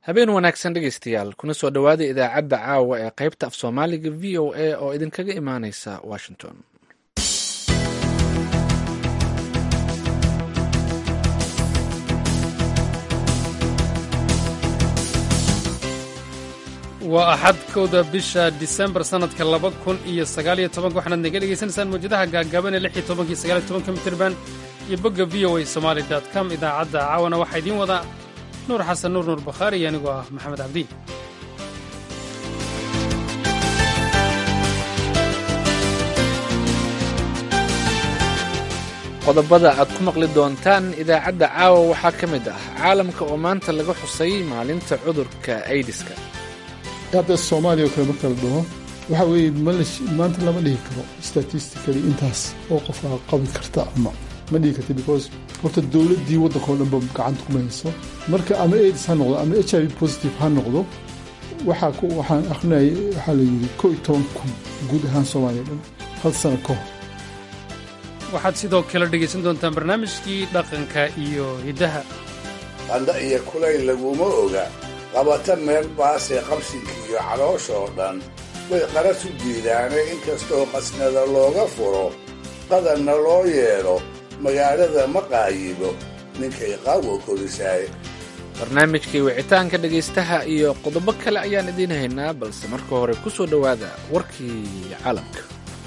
habeen wanaagsan dhegaystayaal kuna soo dhowaada idaacadda caawa ee qaybta af soomaaliga v o a oo idinkaga imaaneysa washington waa axad kowda bisha disembar sannadka laba kun iyo sagaaliyo tobanka waxaanaad naga dhegaysanaysaan mawjadaha gaagaaban ee lix iyo tobankiyo sagaaliyo tobanka mitirban iyo bogga v o a somaali dot com idaacadda caawana waxaa idiin wadaa nuur xasan nuur nuur bakhaari iyo anigoo ah maxamed cabdi qodobada aad ku maqli doontaan idaacadda caawa waxaa ka mid ah caalamka oo maanta laga xusay maalinta cudurka aidiska hadda soomaaliya oo kale marka la dhaho waxa weeye maanta lama dhihi karo statistically intaas oo qofka qabi karta ama ma dhihi karta because horta dowladdii waddanka oo dhanba gacanta kuma hayso marka ama aids ha noqdo ama h i v positive ha noqdo waxaa waxaan akrinayay waxaa la yidhi koo iyo toban kun guud ahaan soomaaliya dhan hal sano ka hor waxaad sidoo kale dhegaysan doontaan barnaamijkii dhaqanka iyo hiddaha qandha iyo kulayl laguma oga qabata meel baasee qabsinka iyo caloosha oo dhan way qaras u diidaane inkastoo qasnada looga furo qadanna loo yeedho magaalada ma qaayibo ninkay qaawo korisaay barnaamijkii wicitaanka dhegaystaha iyo qodobo kale ayaan idiin haynaa balse marka hore ku soo dhowaada warkii caalamka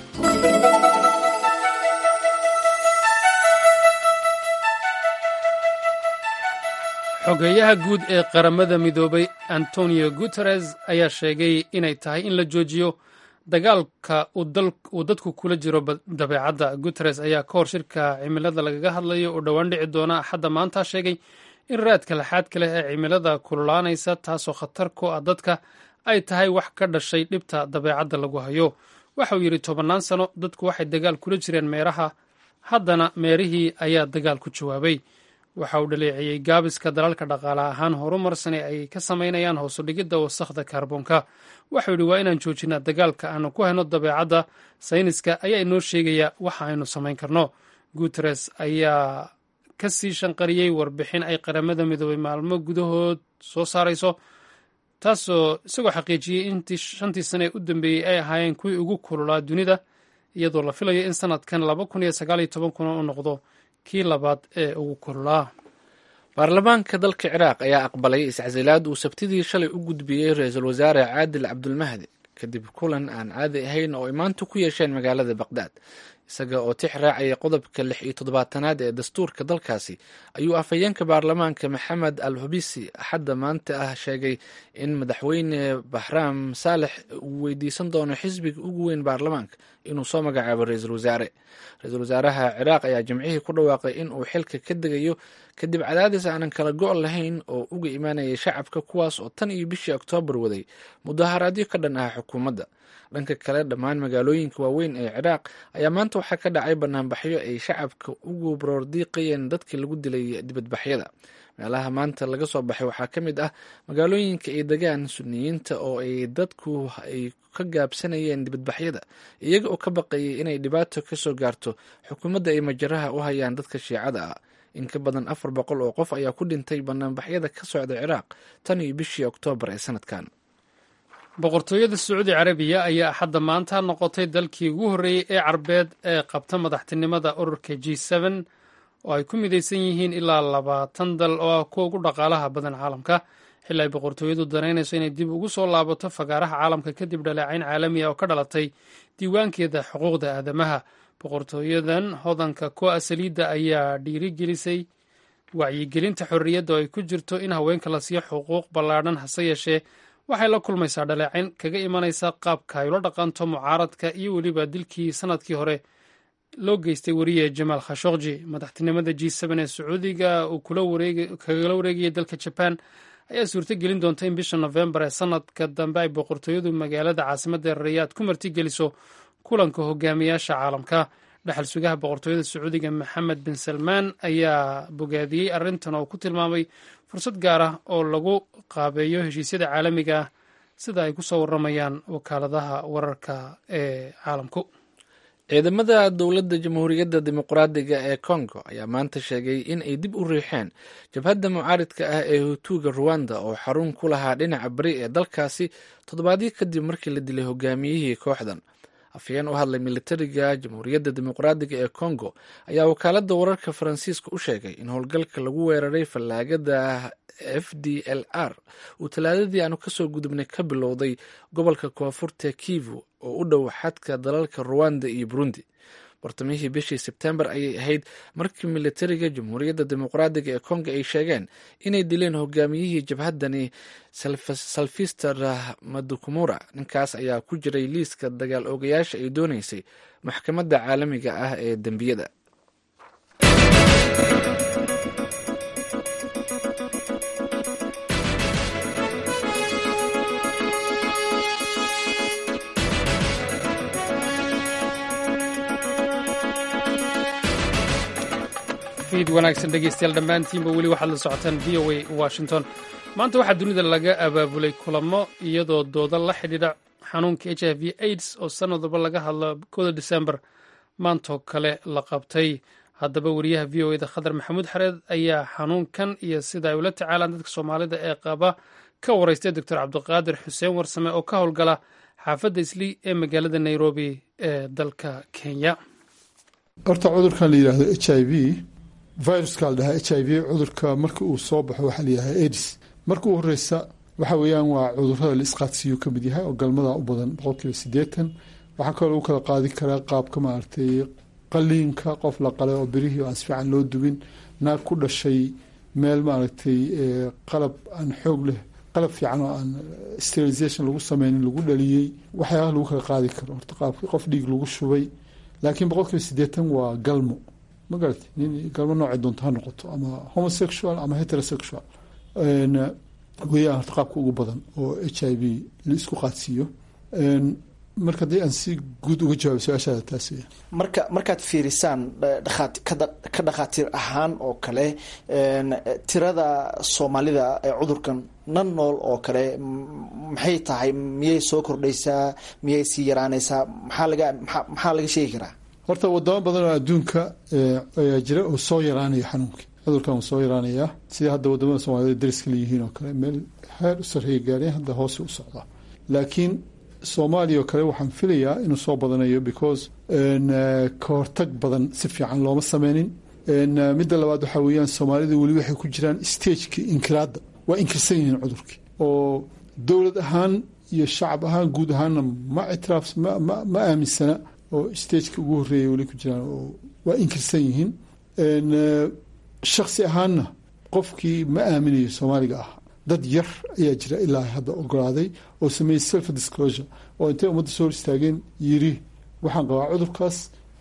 xogeeyaha guud ee qaramada midoobay antonio guteres ayaa sheegay inay tahay in la joojiyo dagaalka uu dadku kula jiro dabeecadda guteres ayaa ka hor shirka cimilada lagaga hadlayo oo dhowaan dhici doona axadda maanta sheegay in raadka laxaadka leh ee cimilada kululaanaysa taasoo khatar ku ah dadka ay tahay wax ka dhashay dhibta dabeecadda lagu hayo waxauu yidhi tobannaan sano dadku waxay dagaal kula jireen meeraha haddana meerihii ayaa dagaal ku jawaabay waxa uu dhaleeceeyey gaabiska dalalka dhaqaale ahaan horumarsane ay ka samaynayaan hoosudhigidda wasakhda kaarboonka waxau yidhi waa inaan joojinaa dagaalka aanu ku hayno dabeecadda sayniska ayaa inoo sheegaya waxa aynu samayn karno guteres ayaa ka sii shanqariyey warbixin ay qaramada midoobay maalmo gudahood soo saarayso taasoo isagoo xaqiijiyey intii shantii sane ee u dambeeyey ay ahaayeen kuwii ugu kululaa dunida iyadoo la filayo in sanadkan laba kun iyo sagaal iyo toban kuna uu noqdo kii labaad ee ugu kululaa baarlamaanka dalka ciraaq ayaa aqbalay iscasilaad uu sabtidii shalay u gudbiyey ra-iisul wasaare caadil cabdulmahdi kadib kulan aan caadi ahayn oo ay maanta ku yeesheen magaalada baqdaad isaga oo tix raacaya qodobka lix iyo toddobaatanaad ee dastuurka dalkaasi ayuu afhayeenka baarlamaanka maxamed al hubisi axadda maanta ah sheegay in madaxweyne bahraam saalex uu weydiisan doono xisbiga ugu weyn baarlamaanka inuu soo magacaabo ra-iisul wasaare ra-iisul wasaaraha ciraaq ayaa jimcihii ku dhawaaqay in uu xilka ka degayo kadib cadaadis aanan kala go' lahayn oo uga imaanayay shacabka kuwaas oo tan iyo bishii oktoobar waday mudaharaadyo ka dhan ah xukuumadda dhanka kale dhammaan magaalooyinka waaweyn ee ciraaq ayaa maanta waxaa ka dhacay banaanbaxyo ay shacabka ugu baroordiiqayeen dadkii lagu dilay dibadbaxyada meelaha maanta laga soo baxay waxaa ka mid ah magaalooyinka ay degaan suniyiinta oo ay dadku ay ka gaabsanayeen dibadbaxyada iyaga oo ka baqayay inay dhibaato kasoo gaarto xukuumadda ay majaraha u hayaan dadka shiicada ah in ka badan afar boqol oo qof ayaa ku dhintay banaanbaxyada ka socda ciraaq tan iyo bishii oktoobar ee sanadkan boqortooyada sacuudi carabiya ayaa axadda maanta noqotay dalkii ugu horreeyey ee carbeed ee qabta madaxtinimada ururka g n oo ay ku midaysan yihiin ilaa labaatan dal oo ah kuwa ugu dhaqaalaha badan caalamka xili ay boqortooyadu danaynayso inay dib ugu soo laabato fagaaraha caalamka kadib dhaleecayn caalami ah oo ka dhalatay diiwaankeeda xuquuqda aadamaha boqortooyadan hodanka kuwa saliidda ayaa dhiirigelisay wacyigelinta xorriyadda oo ay ku jirto in haweenka la siiyo xuquuq ballaadhan hase yeeshee waxay la kulmaysaa dhaleecayn kaga imanaysa qaabka ay ula dhaqanto mucaaradka iyo weliba dilkii sanadkii hore loo geystay wariye jamaal khashokji madaxtinimada g ee sacuudiga uu kagala wareegayay dalka jaban ayaa suurto gelin doonta in bisha nofembar ee sanadka dambe ay boqortooyadu magaalada caasimadda rayaad ku martigeliso kulanka hogaamiyaasha caalamka dhaxal sugaha boqortooyada sacuudiga maxamed bin salmaan ayaa bogaadiyey arrintan oo ku tilmaamay fursad gaar ah oo lagu qaabeeyo heshiisyada caalamiga ah sida ay ku soo warramayaan wakaaladaha wararka ee caalamku ciidamada dowladda jamhuuriyadda dimuqraadiga ee congo ayaa maanta sheegay in ay dib u riixeen jabhadda mucaaridka ah ee hutuuga ruwanda oo xarun ku lahaa dhinaca beri ee dalkaasi toddobaadyo kadib markii la dilay hogaamiyihii kooxdan afhayeen u hadlay militariga jamhuuriyadda dimuqraadiga ee congo ayaa wakaaladda wararka faransiiska u sheegay in howlgalka lagu weeraray fallaagada f d l r uu talaadadii aanu kasoo gudubnay ka bilowday gobolka koonfurta kivu oo u dhow xadka dalalka ruwanda iyo burundi bartamihii bishii sebtembar ayay ahayd markii militariga jamhuuriyadda dimuqraadiga ee kongo ay sheegeen inay dileen hogaamiyihii jabhaddani salfister madukumura ninkaas ayaa ku jiray liiska dagaal oogayaasha ay dooneysay maxkamadda caalamiga ah ee dembiyada fiid wanaagsan dhegeystayaal dhammaantiinba weli waxaad la socotaan v o a washington maanta waxaa dunida laga abaabulay kulamo iyadoo dooda la xidhiidha xanuunka h i v aids oo sanad walba laga hadlo kooda disembar maantoo kale la qabtay haddaba wariyaha v o eda khadar maxamuud xareed ayaa xanuunkan iyo sida ay ula tacaalaan dadka soomaalida ee qaba ka waraystay doctor cabdiqaadir xuseen warsame oo ka howlgala xaafadda islii ee magaalada nairobi ee dalka kenya horta cudurkan la yidhaahdo h i v viruska la dhahaa h i v cudurka marka uu soo baxo waxaa layihaha aids marka u horeysa waxa weeyaan waa cudurada la isqaadsiiyo ka mid yahay oo galmada u badan boqolkiiba siddeetan waxaa kaloo lagu kala qaadi karaa qaabka maaragtay qaliinka qof la qalay oo berihii aan si fiican loo dubin naag ku dhashay meel maaragtay qalab aan xoog leh qalab fiican oo aan sterilisation lagu sameynin lagu dhaliyey waxyaabaha lagu kala qaadi karo horta qaabka qof dhiig lagu shubay laakiin boqolkiiba siddeetan waa galmo ma garati nin galmo noocay doonto ha noqoto ama homosexual ama heterosexual weeyaan horta qaabka ugu badan oo h i v la isku qaadsiiyo marka haddii aan si guud uga jawaabo su-aashaada taas weya marka markaad fiirisaan ka dhakhaatiir ahaan oo kale tirada soomaalida ee cudurkan nan nool oo kale maxay tahay miyay soo kordhaysaa miyay sii yaraanaysaa maxaa laga maxaa laga sheegi karaa horta wadamo badan oo adduunka ayaa jira oo soo yaraanaya xanuunkii cudurkan uu soo yaraanayaa sida hadda wadamada soomaalida dariska leeyihiin oo kale meel heer u sarreeya gaareen hadda hoose u socda laakiin soomaaliya oo kale waxaan filayaa inuu soo badanayo because ka hortag badan si fiican looma sameynin midda labaad waxaa weeyaan soomaalida weli waxay ku jiraan stagekii inkiraadda waa inkirsan yihiin cudurkii oo dowlad ahaan iyo shacab ahaan guud ahaanna ma ictiraaf ma aaminsana oo stageka ugu horreeya weli ku jiraan oo waa inkirsan yihiin shaksi ahaanna qofkii ma aaminayo soomaaliga ah dad yar ayaa jira ilaa hadda ogolaaday oo sameeyey self disclosure oo intay ummadda soo hor istaageen yiri waxaan qabaa cudurkaas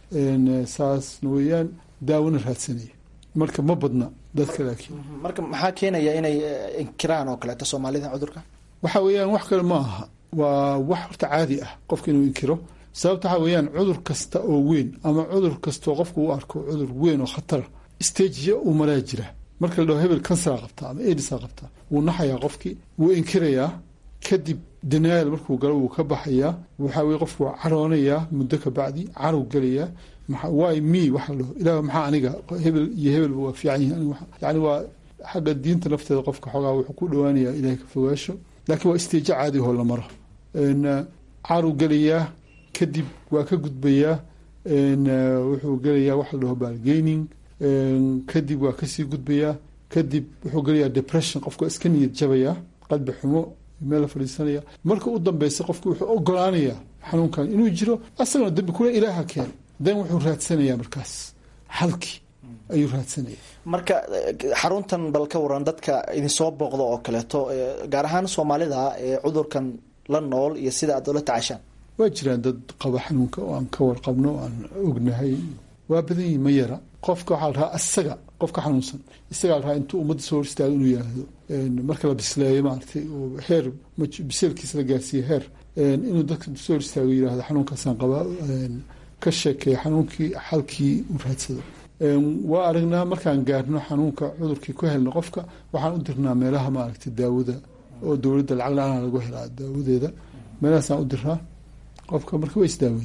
saasna weeyaan daawona raadsanaya marka ma badna dadka laakiin marka maxaa keenaya inay inkiraan oo kaleeto soomaalida cudurka waxa weeyaan wax kale ma aha waa wax horta caadi ah qofka inuu inkiro sababta waxaa weeyaan cudur kasta oo weyn ama cudur kastaoo qofka u arko cudur weyn oo khatara stageya uu maraa jira marka la dhaho hebel kansara qabtaa ama edisa qabtaa wuu naxayaa qofkii wuu inkirayaa kadib denial markuu galo wuu ka baxayaa waxaa weye qofku waa caroonayaa muddo ka bacdi carow gelayaa wy me waxa la dhaho ilaah maxaa aniga hebel iyo hebelba waa fiican yihin yani waa xagga diinta nafteeda qofka xoogaa wuxuu ku dhawaanayaa ilahay ka fogaasho laakiin waa staje caadi hoo la maro carow gelayaa kadib waa ka gudbayaa wuxuu gelayaa waxa la dhaho balgaining kadib waa kasii gudbayaa kadib wuxuu gelayaa depression qofka iska niyad jabayaa qalbi xumo meel la fadhiisanaya marka u dambeysa qofku wuxuu ogolaanayaa xanuunkan inuu jiro asagana dambi kule ilaaha keen dan wuxuu raadsanayaa markaas xalkii ayuu raadsanaya marka xaruntan bal ka waran dadka idinsoo booqda oo kaleeto gaar ahaan soomaalida ee cudurkan la nool iyo sida aad ula tacashaan waa jiraan dad qaba xanuunka oo aan ka warqabno o aan ognahay waa badan yihin ma yara qofka waxaa la rahaa isaga qofka xanuunsan isagaa la rahaa intuu ummadda soo hor istaago inuu yihahdo marka la bisleeyo maaragtay oo heer biseelkiisa la gaarsiiyo heer inuu dadka soo hor istaago yihahdo xanuunkaasaan qabaa ka sheekeeya xanuunkii xalkii u raadsado waa aragnaa markaan gaarno xanuunka cudurkii ku helno qofka waxaan u dirnaa meelaha maaragtay daawada oo dowladda lacag la-aana lagu helaa daawadeeda meelahaasaan u diraa qofka marka way isdaawayaan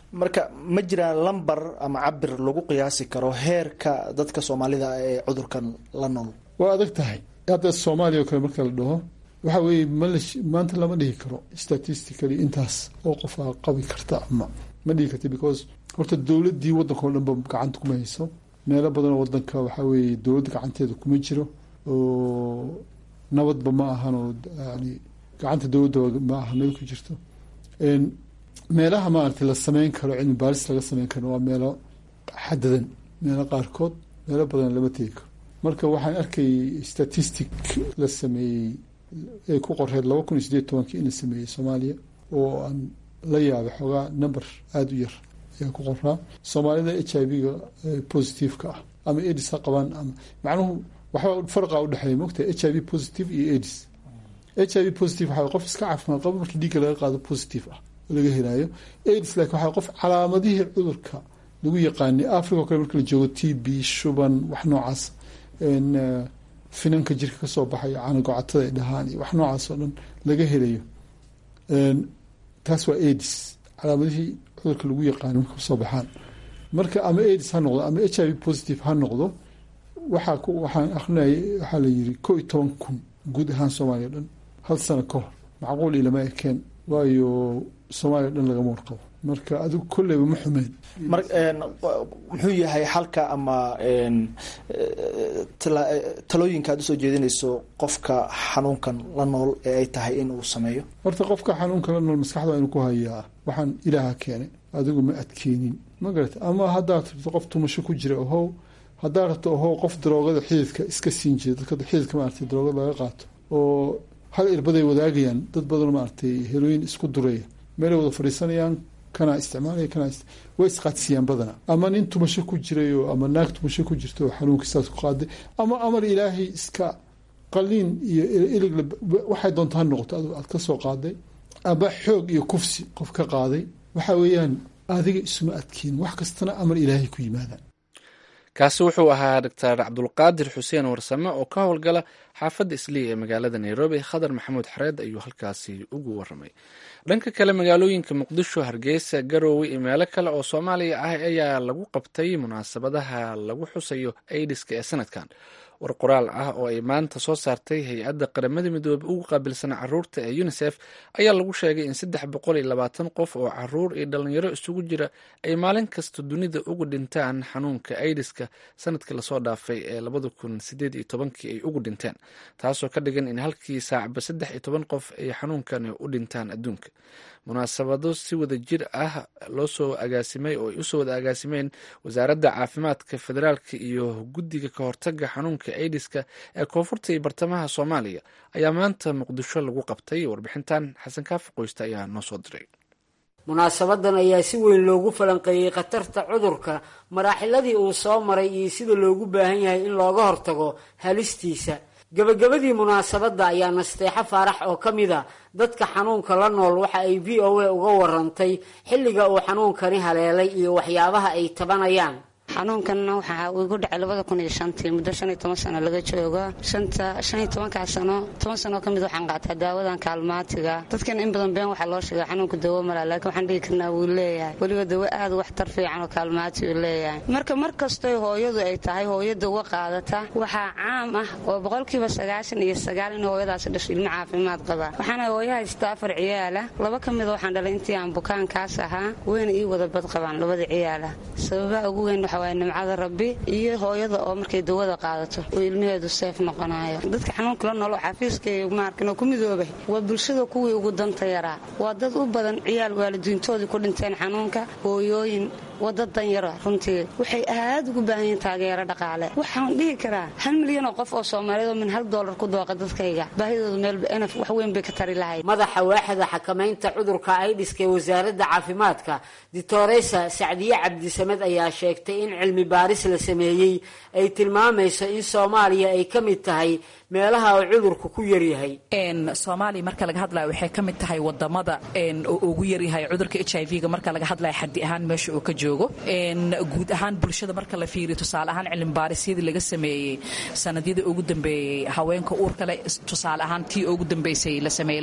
marka ma jiraan lamber ama cabir lagu qiyaasi karo heerka dadka soomaalida ee cudurkan la nool waa adag tahay hadda soomaaliya oo kale marka la dhaho waxa weeye mal maanta lama dhihi karo statistically intaas oo qofaa qabi karta ama ma dhihi karta because horta dowladii waddanka o dhanba gacanta kuma hayso meelo badanoo wadanka waxaa weeye dowladda gacanteeda kuma jiro oo nabadba ma ahan oo yani gacanta dowladda ma aha meel ku jirto meelaha maaragtay la sameyn karo cilmi baaris laga sameyn karo waa meelo xadadan meelo qaarkood meelo badan lama tegi karo marka waxaan arkay statistic la sameeyey ee ku qoreed laba kun iyo sideed tobankii in la sameeyey soomaaliya oo aan la yaabay xoogaa number aada u yar ayaa ku qoraa soomaalida h i v-ga positiveka ah ama edis ha qabaan ama macnuhu waxba farqa udhexeeya mogta h i v positive iyo edis h i v positive waxaa qof iska caafimaad qabo markii dhiigga laga qaado positive ah oo laga helaayo aids laakiin waxaa qof calaamadihii cudurka lagu yaqaanay africa o kale marka la joogo t b shuban wax noocaas finanka jirka kasoo baxayo canagocatada ay dhahaan iyo wax noocaas oo dhan laga helayo taas waa aids calaamadihii cudurka lagu yaqaanay marka kasoo baxaan marka ama aids ha noqdo ama h i v positive ha noqdo waxaa waxaan akrinayay waxaa la yiri ko iyo toban kun guud ahaan soomaaliya o dhan hal sano ka hor macquul ilama ekeen waayo soomaaliya o dhan lagama warqabo marka adigu kolleyba ma xumeen mar muxuu yahay xalka ama talooyinka aad usoo jeedinayso qofka xanuunkan la nool ee ay tahay in uu sameeyo horta qofka xanuunka la nool maskaxda inuu ku hayaa waxaan ilaaha keenay adigu ma adkeenin ma garata ama haddaad rabto qof tumasho ku jira ohow haddaad rabto ohow qof daroogada xididka iska siin jira dadka xididka maaragtay daroogada laga qaato oo hal irbaday wadaagayaan dad badan maaragtay helooyin isku duraya meelay wada fadhiisanayaan kana isticmaalaya kana way isqaadsiiyaan badana ama nin tumasho ku jirayo ama naag tumasho ku jirta oo xanuunka sidaas ku qaaday ama amar ilaahay iska qaliin iyo ilig waxay doonta ha noqoto adigu aad ka soo qaaday ama xoog iyo kufsi qof ka qaaday waxa weeyaan adiga isuma adkeen wax kastana amar ilaahay ku yimaadaan kaasi wuxuu ahaa doctor cabdulqaadir xuseen warsame oo ka howlgala xaafadda islii ee magaalada nairobi khadar maxamuud xareed ayuu halkaasi ugu waramay dhanka kale magaalooyinka muqdisho hargeysa garoowe iyo meelo kale oo soomaaliya ah ayaa lagu qabtay munaasabadaha lagu xusayo aidiska ee sanadkan war qoraal ah oo ay maanta soo saartay hay-adda qaramada midoobey ugu qaabilsan caruurta ee unisef ayaa lagu sheegay in saddex boqol iyo labaatan qof oo caruur iyo dhalinyaro isugu jira ay maalin kasta dunida uga dhintaan xanuunka aidiska sanadkii lasoo dhaafay ee labada kun sideed iyo tobankii ay ugu dhinteen taasoo ka dhigan in halkii saacba saddex iyo toban qof ay xanuunkani u dhintaan adduunka munaasabado si wada jir ah loo soo agaasimay oo ay usoo wada agaasimeen wasaaradda caafimaadka federaalka iyo guddiga ka hortaga xanuunka aidiska ee koonfurta iyo bartamaha soomaaliya ayaa maanta muqdisho lagu qabtay warbixintan xasan kaafi qoysta ayaa noo soo diray munaasabadan ayaa si weyn loogu falanqeeyey khatarta cudurka maraaxiladii uu soo maray iyo sida loogu baahan yahay in looga hortago halistiisa gabagabadii munaasabadda ayaa nasteexo faarax oo ka mid a dadka xanuunka la nool waxa ay v o a uga warantay xilliga uu xanuunkani haleelay iyo waxyaabaha ay tabanayaan xanuunkan waxaa igu dhacay labada kun iyo shantii muddo shan iyo toban sano laga joogo shanta shan iyo tobankaa sano toban sanoo ka mid waxaan qaataa daawadan kaalmaatiga dadkan in badan been waxaa loo sheega xanuunka dawo mala laakiin waxaan dhihi karnaa wuu leeyahay weliba dawo aad waxtar fiican oo kaalmaati uu leeyahay marka mar kastoy hooyadu ay tahay hooyo dawo qaadata waxaa caam ah oo boqolkiiba sagaashan iyo sagaal in hooyadaasi dhasho ilmo caafimaad qaba waxaana hooyo haystaa afar ciyaala laba ka mida waxaan dhalay intii aan bukaankaas ahaa weyna ii wada bad qabaan labada ciyaala sababaha ugu weyn waa nimcada rabbi iyo hooyada oo markay dawada qaadato oo ilmaheedu seef noqonayo dadka xanuunka la noolo xafiiskay maarkin oo ku midoobay waa bulshada kuwii ugu danta yaraa waa dad u badan ciyaal waalidiintoodii ku dhinteen xanuunka hooyooyin wada danyaro runtii waxay aad ugu baahan yihiin taageero dhaqaale waxaan dhihi karaa hal milyan oo qof oo soomaaliyeed oo min hal doolar ku dooqa dadkayga baahidooda meel enaf wax weyn bay ka tari lahayd madaxa waaxda xakamaynta cudurka aidiska ee wasaaradda caafimaadka ditoresa sacdiye cabdisamed ayaa sheegtay in cilmi baaris la sameeyey ay tilmaamayso in soomaaliya ay ka mid tahay meelaha uu cudurku ku yaryahay soomaaliya marka laga hadlaya waxay ka mid tahay wadamada oo ugu yaryahay cudurka h i v-ga marka laga hadlaya xaddi ahaan meesha uu ka joogo joogo guud ahaan bulshada marka la fiiriyo tusaale ahaan cilmibaarisiyadii laga sameeyey sanadyadii ugu dambeeyey haweenka uurkale tusaale ahaan tii ugu dambeysay la sameeyey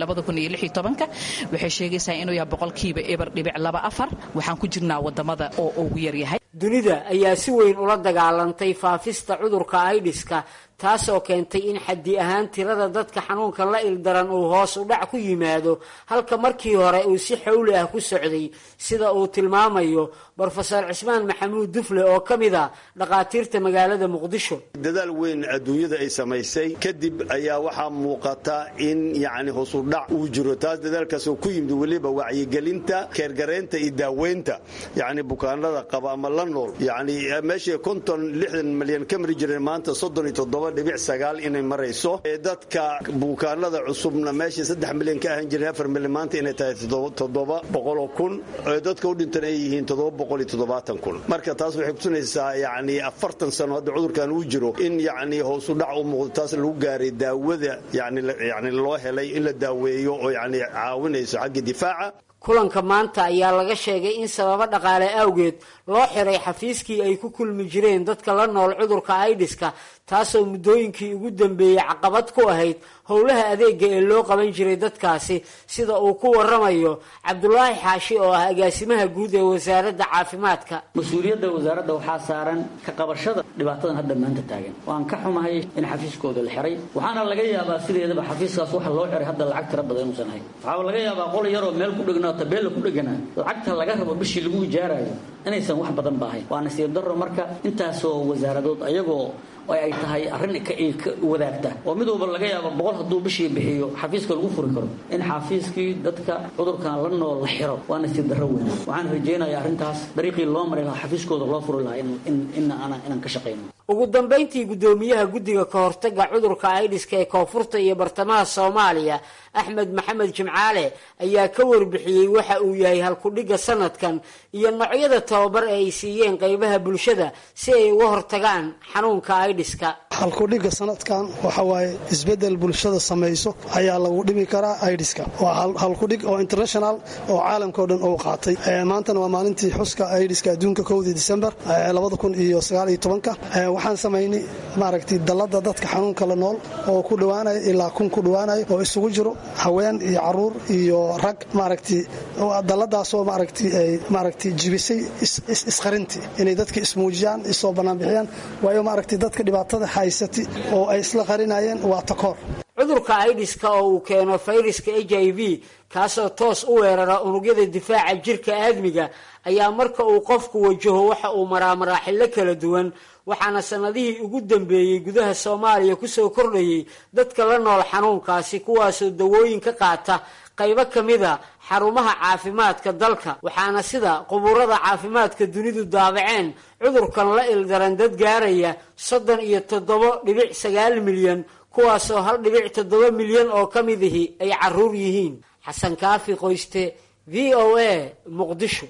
waxay sheegaysaa inuu yahay boqolkiiba eber dhibic laba afar waxaan ku jirnaa wadamada oo ugu yaryahay dunida ayaa si weyn ula dagaalantay faafista cudurka aidiska taasoo keentay in xaddi ahaan tirada dadka xanuunka la ildaran uu hoos u dhac ku yimaado halka markii hore uu si xowli ah ku socday sida uu tilmaamayo brofesor cismaan maxamuud dufle oo ka mid a dhakhaatiirta magaalada muqdisho dadaal weyn adduunyada ay samaysay kadib ayaa waxaa muuqata in yacni hoosudhac uu jiro taas dadaalkaasoo ku yimid weliba wacyigelinta keergaraynta iyo daaweynta yacni bukaanada qaba ama la nool yacni meeshii konton lixdan malyan ka mari jireen maanta soddon iyo toddoba dhibic sagaal inay marayso dadka bukaanada cusubna meeshii saddex milyan ka ahan jireen afar milyan maanta inay tahay toddoba boqoloo kun dadka u dhintan ay yihiin toddoba boqol iyo toddobaatan kun marka taas waxay kutusinaysaa yacni afartan sano hadda cudurkan uu jiro in yacni hoosu dhac u muuqdo taas lagu gaaray daawada yani yacni loo helay in la daaweeyo oo yacni caawinayso xagga difaaca kulanka maanta ayaa laga sheegay in sababo dhaqaale awgeed loo xiray xafiiskii ay ku kulmi jireen dadka la nool cudurka aidiska taasoo muddooyinkii ugu dambeeyey caqabad ku ahayd howlaha adeega ee loo qaban jiray dadkaasi sida uu ku waramayo cabdulaahi xaashi oo ah agaasimaha guud ee wasaaradda caafimaadka mas-uuliyadda wasaaradda waxaa saaran ka qabashada dhibaatadan hadda maanta taagan waan ka xumahay in xafiiskooda la xiray waxaana laga yaabaa sideedaba xafiiskaas waxa loo xiray hadda lacag tira badan inuusan hayn waxaa laga yaabaa qol yaroo meel ku dhegnaa tabeella ku dheganaa lacagta laga rabo bishii lagu ijaarayo inaysan wax badan ba ahayn waa nasiib darro marka intaasoo wasaaradood ayagoo ay tahay arrin ka wadaagta oo mid walba laga yaabo boqol hadduu bishii bixiyo xafiiska lagu furi karo in xafiiskii dadka cudurkan la nool la xiro waa nasiib darro weyn waxaan rajaynayaa arrintaas dariiqii loo maray lahaa xafiiskooda loo furi lahaa inaan ka shaqayno ugu dambayntii guddoomiyaha guddiga ka hortaga cudurka aidiska ee koonfurta iyo bartamaha soomaaliya axmed maxamed jimcaale ayaa ka warbixiyey waxa uu yahay halkudhigga sanadkan iyo noocyada tababar ee ay siiyeen qeybaha bulshada si ay uga hortagaan xanuunka aidiska halkudhigga sanadkan waxa waaye isbedel bulshada samayso ayaa lagu dhimi karaa aidiska waa halkudhig oo international oo caalamkao dhan uu qaatay maantana waa maalintii xuska aidiska adduunka kowdii disembar labada kun iyo sagaal iyo tobanka waxaan samaynay maaragtay dallada dadka xanuunka la nool oo ku dhowaanaya ilaa kun ku dhowaanaya oo isugu jiro haween iyo caruur iyo rag maaragtay dalladaasoo maaragtay ay maaragtay jibisay isqarintii inay dadka ismuujiyaan isoo banaanbixiyaan waayo maaragtay dadka dhibaatada haysati oo ay isla qarinayeen waa takoor cudurka aidiska oo uu keeno fayraska h i v kaasoo toos u weerara unugyada difaaca jirka aadmiga ayaa marka uu qofku wajaho waxa uu maraa maraaxilo kala duwan waxaana sanadihii ugu dambeeyey gudaha soomaaliya kusoo kordhayay dadka la nool xanuunkaasi kuwaasoo dawooyin ka qaata qaybo ka mida xarumaha caafimaadka dalka waxaana sida qubuurada caafimaadka dunidu daabaceen cudurkan la ildaran dad gaaraya soddon iyo toddobo dhibic sagaal milyan kuwaasoo hal dhibic toddoba milyan oo ka midihi ay caruur yihiin xasan kaafi qoyste v o a muqdisho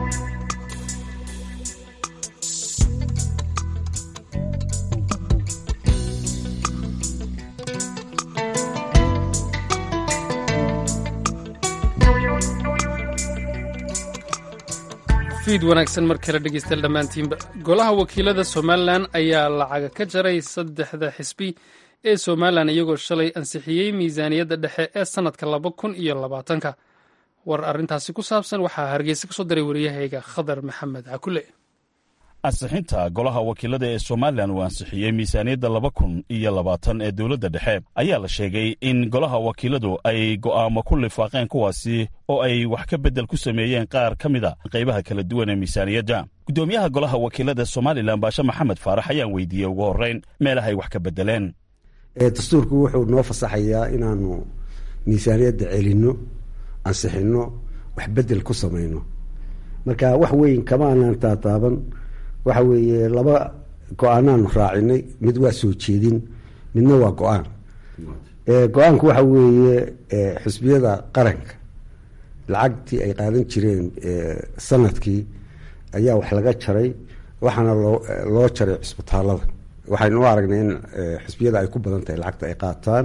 fiid wanaagsan mar kale dhegeystayaal dhammaantiinba golaha wakiilada somalilan ayaa lacaga ka jaray saddexda xisbi ee somalilan iyagoo shalay ansixiyey miisaaniyadda dhexe ee sannadka laba kun iyo labaatanka war arrintaasi ku saabsan waxaa hargeysa ka soo diray waryahayga khadar maxamed cakule ansixinta golaha wakiilada ee somalilan uu ansixiyey miisaaniyadda laba kun iyo labaatan ee dowladda dhexe ayaa la sheegay in golaha wakiiladu ay go'aamo ku lifaaqeen kuwaasi oo ay wax ka beddel ku sameeyeen qaar ka mid a qaybaha kala duwan ee miisaaniyadda guddoomiyaha golaha wakiilada somalilan baashe maxamed faarax ayaan weydiiyey ugu horrayn meelahay wax ka beddeleen dastuurku wuxuu noo fasaxayaa inaanu miisaaniyadda celinno ansixinno wax beddel ku samayno marka wax weyn kama aanaan taataaban waxa weeye laba go-aanaanu raacinay mid waa soo jeedin midna waa go-aan go-aanku waxa weeye xisbiyada qaranka lacagtii ay qaadan jireen sanadkii ayaa wax laga jaray waxaana loo loo jaray cisbitaalada waxaynu u aragnay in xisbiyada ay ku badan tahay lacagta ay qaataan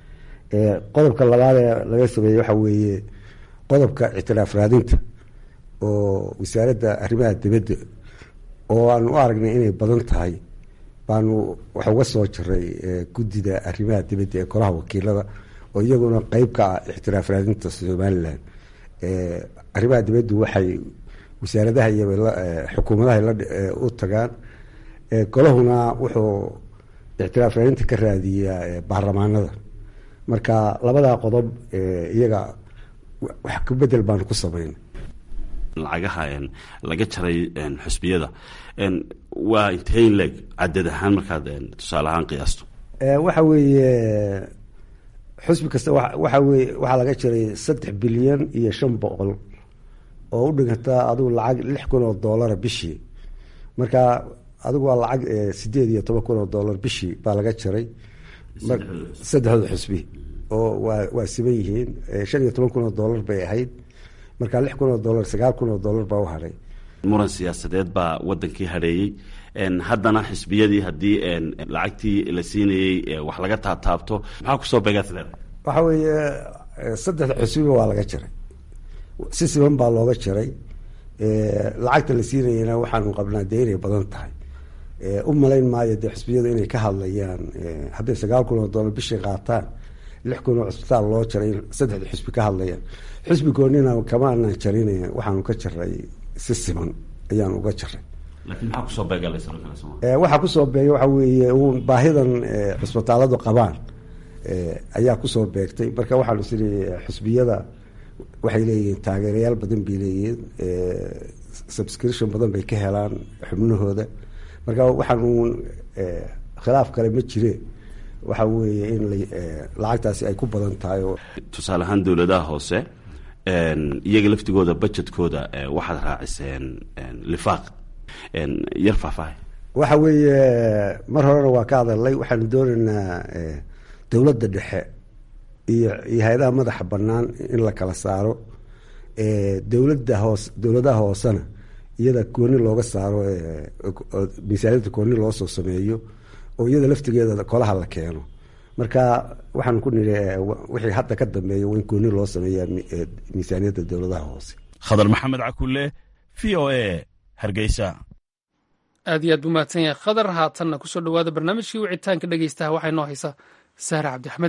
qodobka labaad ee laga sameeyey waxa weeye qodobka ictiraaf raadinta oo wasaaradda arrimaha dibadda oo aanu u aragnay inay badan tahay baanu wax uga soo jiray guddida arrimaha dibadda ee golaha wakiilada oo iyaguna qeyb ka ah ixtiraaf raadinta somalilan arrimaha dibaddu waxay wasaaradaha iyo xukuumadaha u tagaan golahuna wuxuu ictiraaf raadinta ka raadiyaa baarlamaanada marka labadaa qodob iyaga wax ka bedel baanu ku samayn lacagaha laga jaray xusbiyada waa intee leeg cadad ahaan markaad tusaale ahaan qiyaasto waxa weeye xusbi kasta waxa weye waxaa laga jiray saddex bilyan iyo shan boqol oo u dhiganta adigu lacag lix kun oo doolara bishii marka adigu waa lacag sideed iyo toban kun oo dollar bishii baa laga jaray saddexdooda xusbi oo waa waa siban yihiin shan iyo toban kun oo dollar bay ahayd marka lix kun oo dollar sagaal kun oo dollar baa u hadhay muran siyaasadeed baa wadankii hadheeyey haddana xisbiyadii haddii lacagtii la siinayey wax laga taabtaabto maxaa kusoo beegaad leedahay waxa weeye saddexda xusbiba waa laga jaray si siban baa looga jaray lacagta la siinayana waxaanu qabnaa dee inay badan tahay u malayn maayo dee xusbiyadu inay ka hadlayaan hadday sagaal kun oo dollar bishii qaataan lix kun oo cisbitaal loo jaray saddexda xusbi ka hadlayaan xusbi goonina kama anaan jarin waxaanu ka jaray si siman ayaanu uga jaray laakiin maxaa kusoo beega waxaa kusoo beegay waxa weeye uun baahidan cisbitaaladu qabaan ayaa kusoo beegtay marka waxaanu siri xusbiyada waxay leeyihiin taageerayaal badan bay leeyihiin subscription badan bay ka helaan xubnahooda marka waxaan uun khilaaf kale ma jire waxa weeye in lacagtaasi ay ku badan tahay tusaale ahaan dowladaha hoose iyaga laftigooda budgetkooda waxaad raaciseen lifaaq yar faahfaahay waxa weeye mar horena waa ka hadalnay waxaanu doonaynaa dowladda dhexe iyo iyo hay-adaha madaxa bannaan in la kala saaro dowladda hoos dowladaha hoosena iyada gooni looga saaro miisaaniyadda gooni loo soo sameeyo oo iyada laftigeeda kolaha la keeno marka waxaan ku nidhi wixii hadda ka dambeeya waa in gooni loo sameeyaa miisaaniyadda dowladaha hoose khadar maxamed cakulle v o a hargeysa aad iyo aad buu mahadsan yahay khadar haatanna kusoo dhawaada barnaamijkii wicitaanka dhegeystaha waxaa inoo haysa sahra cabdi axmed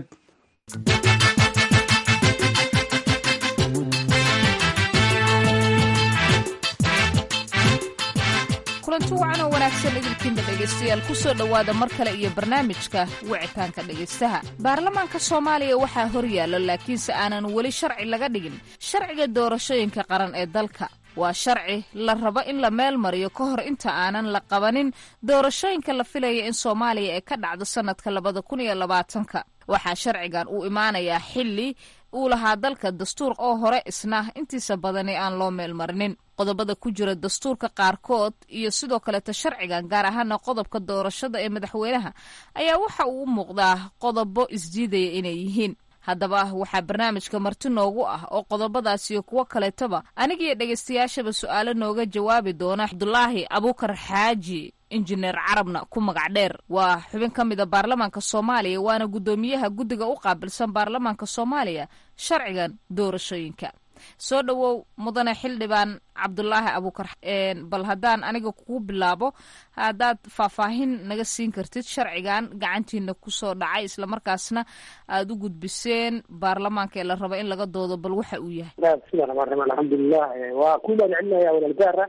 kulanti wacan oo wanaagsan idinkiinba dhegaystayaal kusoo dhowaada mar kale iyo barnaamijka wicitaanka dhegaystaha baarlamaanka soomaaliya waxaa horyaalla laakiinse aanan weli sharci laga dhigin sharciga doorashooyinka qaran ee dalka waa sharci la rabo in la meel mariyo ka hor inta aanan la qabanin doorashooyinka la filaya in soomaaliya ee ka dhacdo sannadka labada kun iyo labaatanka waxaa sharcigan uu imaanayaa xilli uu lahaa dalka dastuur oo hore isna intiisa badani aan loo meel marinin qodobada ku jira dastuurka qaarkood iyo sidoo kaleeta sharcigan gaar ahaana qodobka doorashada ee madaxweynaha ayaa waxa uu u muuqdaa qodobo isdiidaya inay yihiin haddaba waxaa barnaamijka marti noogu ah oo qodobadaas iyo kuwo kaleetaba anigiyo dhegaystayaashaba su-aalo nooga jawaabi doona cabdulaahi abuukar xaaji injineer carabna ku magac dheer waa xubin ka mid a baarlamaanka soomaaliya waana guddoomiyaha guddiga u qaabilsan baarlamaanka soomaaliya sharcigan doorashooyinka soo dhowow mudane xildhibaan cabdulaahi abuukar bal haddaan aniga kugu bilaabo haddaad faahfaahin naga siin kartid sharcigan gacantiina kusoo dhacay islamarkaasna aada u gudbiseen baarlamaanka ee la rabo in laga doodo bal waxa uu yahay bismillahi raxmaan raxiim alxamdulilah waa ku mahadcelinaya walaalgaara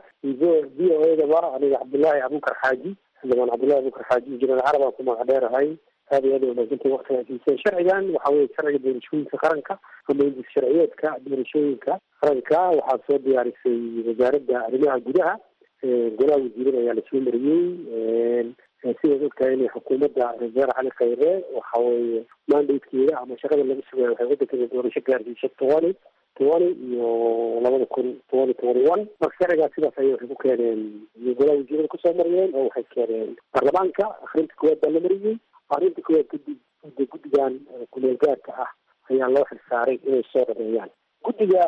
v o edaba aniga cabdullaahi abuukar xaaji xildhibaan cabdullahi abuukar xaaji injineer carabaan ku magac dheerahay aad iyo aad ay wanaagsantahay waktiga siiseen sharcigan waxa weye sharciga doorashooyinka qaranka ama hindis sharciyeedka doorashooyinka qaranka waxaa soo diyaarisay wasaaradda arrimaha gudaha golaha wasiirada ayaa lasoo mariyey sidaad ogtahay inay xukuumadda reer cali khayre waxa weeye mandatekeeda ama shaqada laga sugaya waxay waddankeeda doorasho gaarsiisay tobani tobani iyo labada kun tobani tobani one marka sharcigaas sidaas ayay waxay ku keeneen golaha wasiirada kusoo mariyeen oo waxay keeneen baarlamaanka akrinta koowaad baa la mariyey arrinta koowaad kadib guddigan kumeel gaarka ah ayaa loo xilsaaray inay soo dhameeyaan guddiga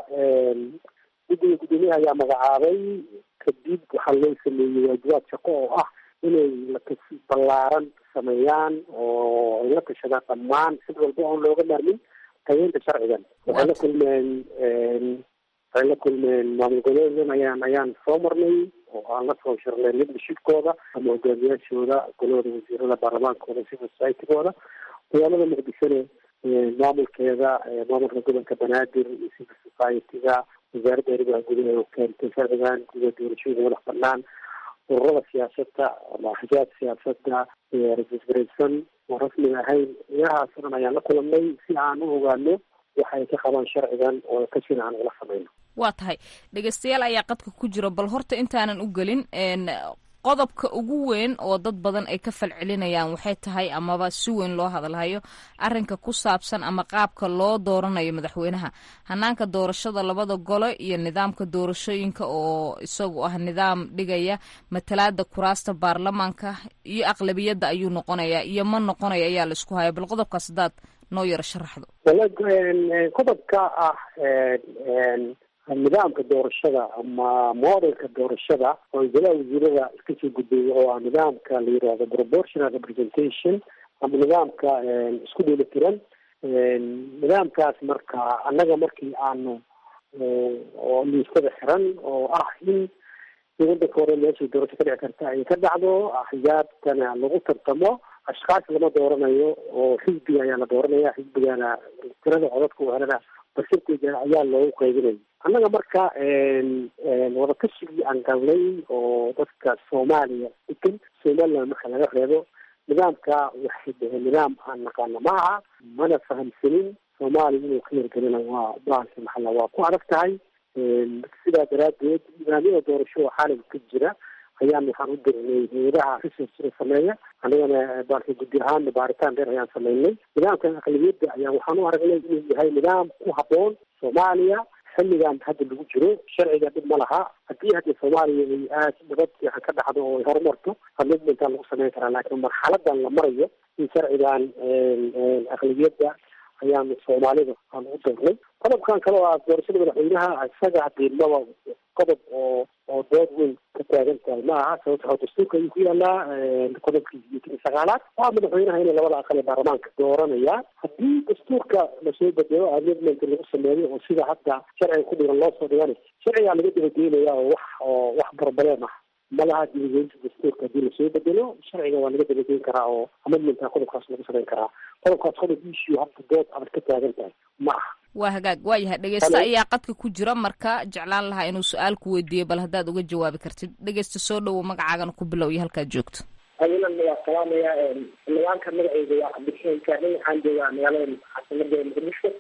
guddiga guddoomiyaha ayaa magacaabay kadib waxaa loo sameeyey waajibaad shaqo oo ah inay lakasi ballaaran sameeyaan oo ay la tashadaan dhammaan sid walba oon looga maarmin tageynta sharcigan waxay la kulmeen waxay la kulmeen maamul goboleedan ayaan ayaan soo marnay oo aan la soo shirnay leadershipkooda ama hogaamiyaashooda golahooda wasiirada baarlamaankooda civil society-gooda magaalada muqdishona maamulkeeda maamulka gobolka banaadir iyo civil society-ga wasaaradda arrimaha gudaha oo keentay sharcigan guda doorashooyinka madax banaan ururada siyaasadda ama axjaab siyaasadda rasisgaraysan oo rasmiga ahayn ilahaas o dhan ayaan la kulanay si aan u ogaano waxa ay ka qabaan sharcigan oo ka jira aan ula samayno waa tahay dhegeystayaal ayaa qadka ku jira bal horta intaanan u gelin qodobka ugu weyn oo dad badan ay ka falcelinayaan waxay tahay amaba si weyn loo hadalhayo arinka ku saabsan ama qaabka loo dooranayo madaxweynaha hanaanka doorashada labada gole iyo nidaamka doorashooyinka oo isagu ah nidaam dhigaya matalaada kuraasta baarlamaanka iyo aqlabiyadda ayuu noqonaya iyo ma noqonaya ayaa la isku haya bal qodobkaas hadaad noo yaro sharaxdo qodobka ah nidaamka doorashada ama modelka doorashada oo golaha wasiirada iska soo gudbeeya oo ah nidaamka la yirahdo proportional representation ama nidaamka isku dheelitiran nidaamkaas marka annaga markii aanu oo liistada xiran oo ah in wadanka hore meeshay doorasho ka dhici karta ay ka dhacdo axyaabtana lagu tartamo ashkaas lama dooranayo oo xisbiga ayaa la dooranaya xisbigana tirada codadka u helana barsanteeda ayaa loogu qaybinaya annaga marka wadakashigii aan galnay oo dadka soomaaliya degan somaliland marka laga reebo nidaamka waxay dhaheen nidaam aan naqaano ma aha mana fahamsanin soomaaliya inuu ka hirgelina waa baalka maxalla waa ku adag tahay sidaa daraadeed nidaamyada doorasho oo xaalig ka jira ayaan waxaan u dirnay hay-adaha researchka sameeya anigana baalka guddi ahaana baaritaan dheer ayaan sameynay nidaamkan aqlabiyadda ayaa waxaan u aragnay inuu yahay nidaam ku habboon soomaaliya xilligan hadda lagu jiro sharciga dhib ma laha haddii hadda soomaaliya ay aad nabad fiican ka dhacdo oo ay horumarto amidmentaa lagu sameyn karaa laakiin marxaladan la marayo in sharcigan aqlabiyadda ayaanu soomaalida aan ugu doornay qodobkan kale oo ah doorashada madaxweynaha isaga hadii maba qodob oo oo dood weyn ka taagan tahay ma aha sababta oo dastuurka ayuu ku yaalaa qodobkii sideetan iyo sagaalaad waa madaxweynaha inay labada aqal ee baarlamaanka dooranaya haddii dastuurka lasoo bedelo amendment lagu sameeyo oo sida hadda sharciga ku dhigan loo soo dhigana sharcigaa laga dabageynaya oo wax oo wax barbaleen ah ma laha dibageynta dastuurka haddii lasoo bedelo sharciga waa laga dabageyn karaa oo amendmentka qodobkaas lagu samayn karaa qodobkaas qodob issue hadda dood adag ka taagan tahay ma aha waa hagaag waa yahay dhegeysta ayaa qadka ku jira marka jeclaan lahaa inuu su-aal ku weydiiyo bal haddaad uga jawaabi kartid dhegeysta soo dhowow magacaagana ku bilow iyo halkaad joogto adinan waa salaamaya nidaamka magaceyga waa cabdixeen kaanin waxaan joogaa magaalada caasimada muqdisho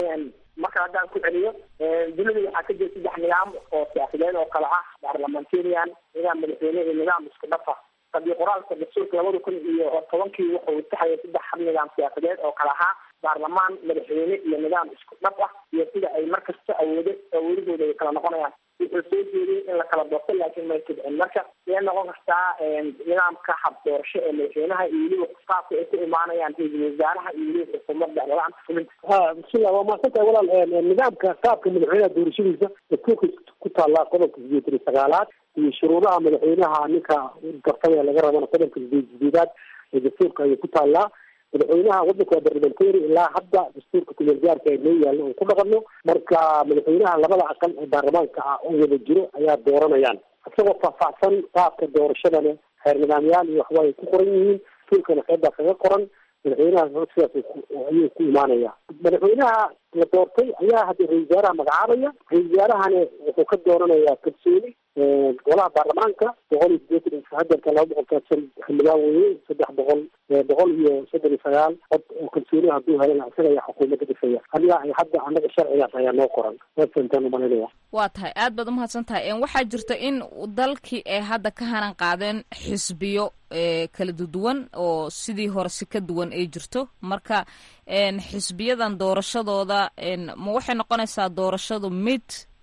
marka haddaan ku celiyo dunida waxaa ka jira saddex nidaam oo siyaasadeed oo kale ah parliamentarian nidaam madaxweyne iyo nidaam isku dhafa qadiyo qoraalka dastuurka labada kun iyo tobankii wuxuu saxayay saddex hab nidaam siyaasadeed oo kale ahaa baarlamaan madaxweyne iyo nidaam isku dhaf ah iyo sida ay markasta awoodo awoodahooda ay kala noqonayaan wuxuu soo jeediyey in la kala doorto laakiin may kidcin marka miyay noqon kartaa nidaamka hab doorasho ee madaxweynaha iyo weliba qaabka ay ku imaanayaan ra-iisul wasaaraha iyo weliba xukuumadda nidaamka fulinta ha bismillah waa mahadsantahay walaal nidaamka qaabka madaxweynaha doorashadiisa dastuurka ku taallaa qodobka sideetan iyo sagaalaad iyo shuruudaha madaxweynaha ninka gartaba laga rabana qodobka sideed sideedaad ee dastuurka ayay ku taallaa madaxweynaha wadanka waa barlamentary ilaa hadda dastuurka kumeel gaarka ee noo yaallo oo ku dhaqano marka madaxweynaha labada aqal ee baarlamaanka ah oo wada jiro ayaa dooranayaan isagoo faahfaahsan qaabka doorashadana xeer nidaamyaal iyo waxba ay ku qoran yihiin dastuurkana qeybaa kaga qoran madaxweynaha sidaas ayuu ku imaanaya madaxweynaha la doortay ayaa hadda ra-isul wasaaraha magacaabaya ra-isul wasaarahana wuxuu ka dooranayaa kalsooni golaha baarlamaanka boqol iyo sideetan hadeerka laba boqol kaadsan xildhibaan weye saddex boqol boqol iyo soddon iyo sagaal cod oo kalsooni hadduu helana isaga ayaa xukuumadda dhisaya aniga ay hadda anaga sharcigaas ayaa noo qoran wasantaan umalinaya waa tahay aad baad umahadsan tahay waxaa jirta in dalkii ay hadda ka hanan qaadeen xisbiyo kala duwan oo sidii hore si ka duwan ay jirto marka xisbiyadan doorashadooda ma waxay noqonaysaa doorashadu mid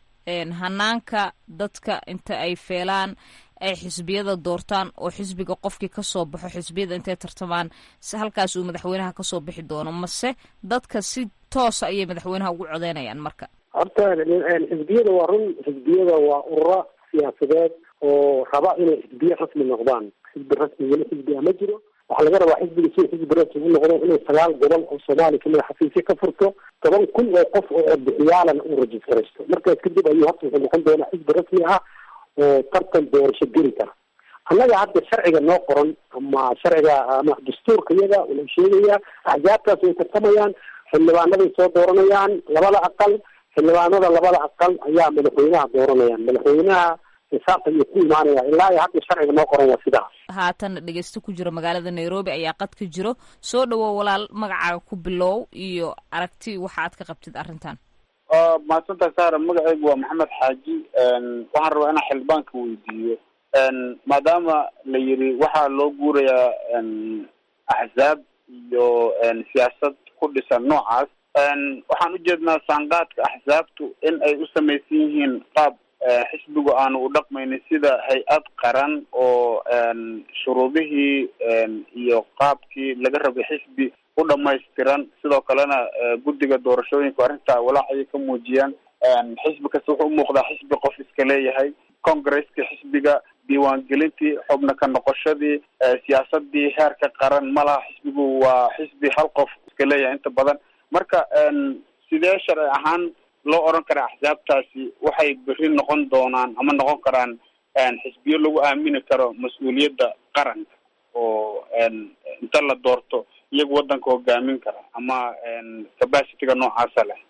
hanaanka dadka inta ay feelaan ay xisbiyada doortaan oo xisbiga qofkii kasoo baxo xisbiyada intay tartamaan halkaas uu madaxweynaha kasoo bixi doono mase dadka si toosa ayay madaxweynaha ugu codeynayaan marka horta xisbiyada waa run xisbiyada waa ururo siyaasadeed oo raba inay xisbiye rasmi noqdaan xisbi rasmi weli xisbi a ma jiro waxaa laga rabaa xisbiga sida xisbi res u noqdo inuu sagaal gobol oo soomaaliya kamida xafiisyo ka furto toban kun oo qof oo codbixiyaalana uu rajistaraysto markaas kadib ayuu horta wuxuu noqon doonaa xisbi rasmi ah oo tartan doorasho geli kara annaga hadda sharciga noo qoran ama sharciga ama dastuurka iyaga wuxuu sheegayaa axsaabtaas way tartamayaan xildhibaanaday soo dooranayaan labada aqal xildhibaanada labada aqal ayaa madaxweynaha dooranayaan madaxweynaha xisaabta ayuu ku imaanaya ilaa iyo hadda sharciga noo qoran waa sidaas haatan dhegeysto ku jiro magaalada nairobi ayaa qadka jiro soo dhawow walaal magacaaga ku bilow iyo aragti waxa aad ka qabtid arrintan mahadsantahay saara magacaygu waa maxamed xaaji waxaan rabaa inaan xildhibaanka weydiiyo maadaama la yiri waxaa loo guurayaa axzaab iyo siyaasad ku dhisan noocaas waxaan ujeednaa saanqaadka axsaabtu in ay u samaysan yihiin qaab xisbigu aanu u dhaqmaynin sida hay-ad qaran oo shuruudihii iyo qaabkii laga rabay xisbi u dhamaystiran sidoo kalena guddiga doorashooyinka arrintaa walaacayay ka muujiyaan xisbi kasta wuxuu umuuqdaa xisbi qof iska leeyahay congresska xisbiga diiwaangelintii xubna ka noqoshadii siyaasadii heerka qaran ma laha xisbigu waa xisbi hal qof iska leeyahay inta badan marka sidee sharci ahaan loo oran karaa axsaabtaasi waxay beri noqon doonaan ama noqon karaan xisbiyo lagu aamini karo mas-uuliyadda qaranka oo inta la doorto iyagu waddanka hogaamin kara ama capacityga noocaasa leh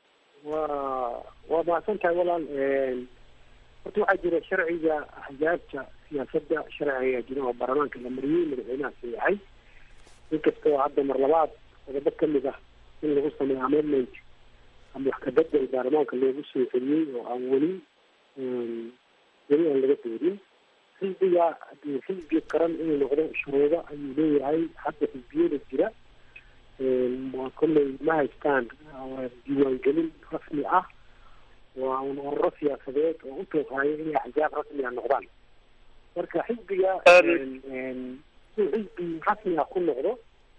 waa waa mahadsantahay walaal horta waxaa jira sharciga axsaabta siyaasadda sharci ayaa jira oo baarlamaanka la mariyey madaxweynaha sayaxay inkastoo hadda mar labaad qodobo kamid ah in lagu sameeyo amendment ama wax kabedel baarlamaanka loogu soo celiyey oo aan weli weli aan laga doodin xisbiga hadii xisbi qaran inuu noqdo shuruudo ayuu leeyahay hadda xisbiyada jira waa kolley ma haystaan diiwaangelin rasmi ah waa un ururo siyaasadeed oo u tooqaayo inay axsaab rasmi a noqdaan marka xisbiga inuu xisbi rasmi ah ku noqdo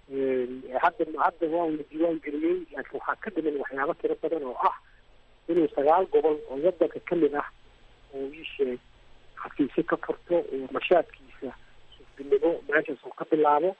hadda hadda waa la diiwaan geliyey laakiin waxaa ka dhiman waxyaabo tiro badan oo ah inuu sagaal gobol oo wadanka kamid ah oo iisheeg xafiisyo ka furto oo nashaadkiisa xisbinimo meeshaas uu ka bilaabo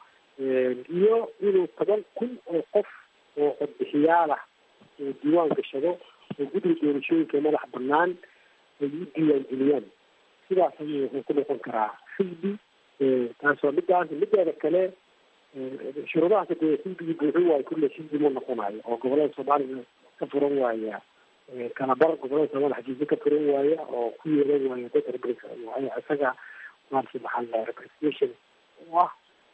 iyo inuu toban kun oo qof oo codbixiyaal ah oo diiwaan gashado oo guddiga doorashooyinka madax banaan ay u diiwaan geliyaan sidaas ayuu wuxuu ku noqon karaa xisbi taas waa midaas mideeda kale shuruudahaas dee xisbigii buuxin waayo kulle xisbi ma noqonayo oo gobolada soomaaliya ka furan waaya kalabar gobolada soomaliya xajiisyo ka furan waaya oo ku yeelan waaya dad rebres isaga maarsi maxaa representation u ah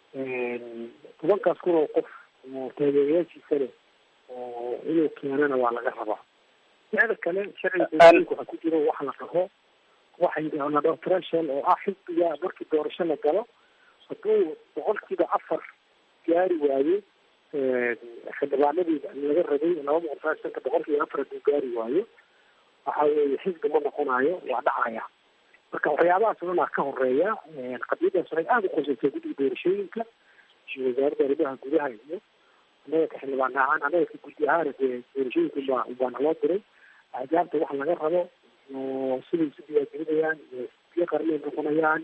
tobankaas kun oo qof oo taageerayaashiisa leh oo inuu keenana waa laga rabaa sicda kale sharciga doorashooyinka waxaa ku jiro waxa la dhaho waxay la dhaho threshold oo ah xisbiga markii doorasho la galo hadduu boqolkiiba afar gaari waayo xildhibaanadii laga rabay laba boqol sagaashanka boqolkiiba afar hadduu gaari waayo waxa weeye xisbi ma noqonayo waa dhacaya marka waxyaabahaas o dhan aa ka horeeya qadiyadaas waxay aada u qoseysay guddiga doorashooyinka wasaaradda arrimaha gudaha iyo annaga ka xildhibaan ahaan annaga ka guddi ahaana dee doorashooyinka baa baana loo diray axsaabta waxa laga rabo oo siday isu diiwaangelinayaan iyo biyo qarnay noqonayaan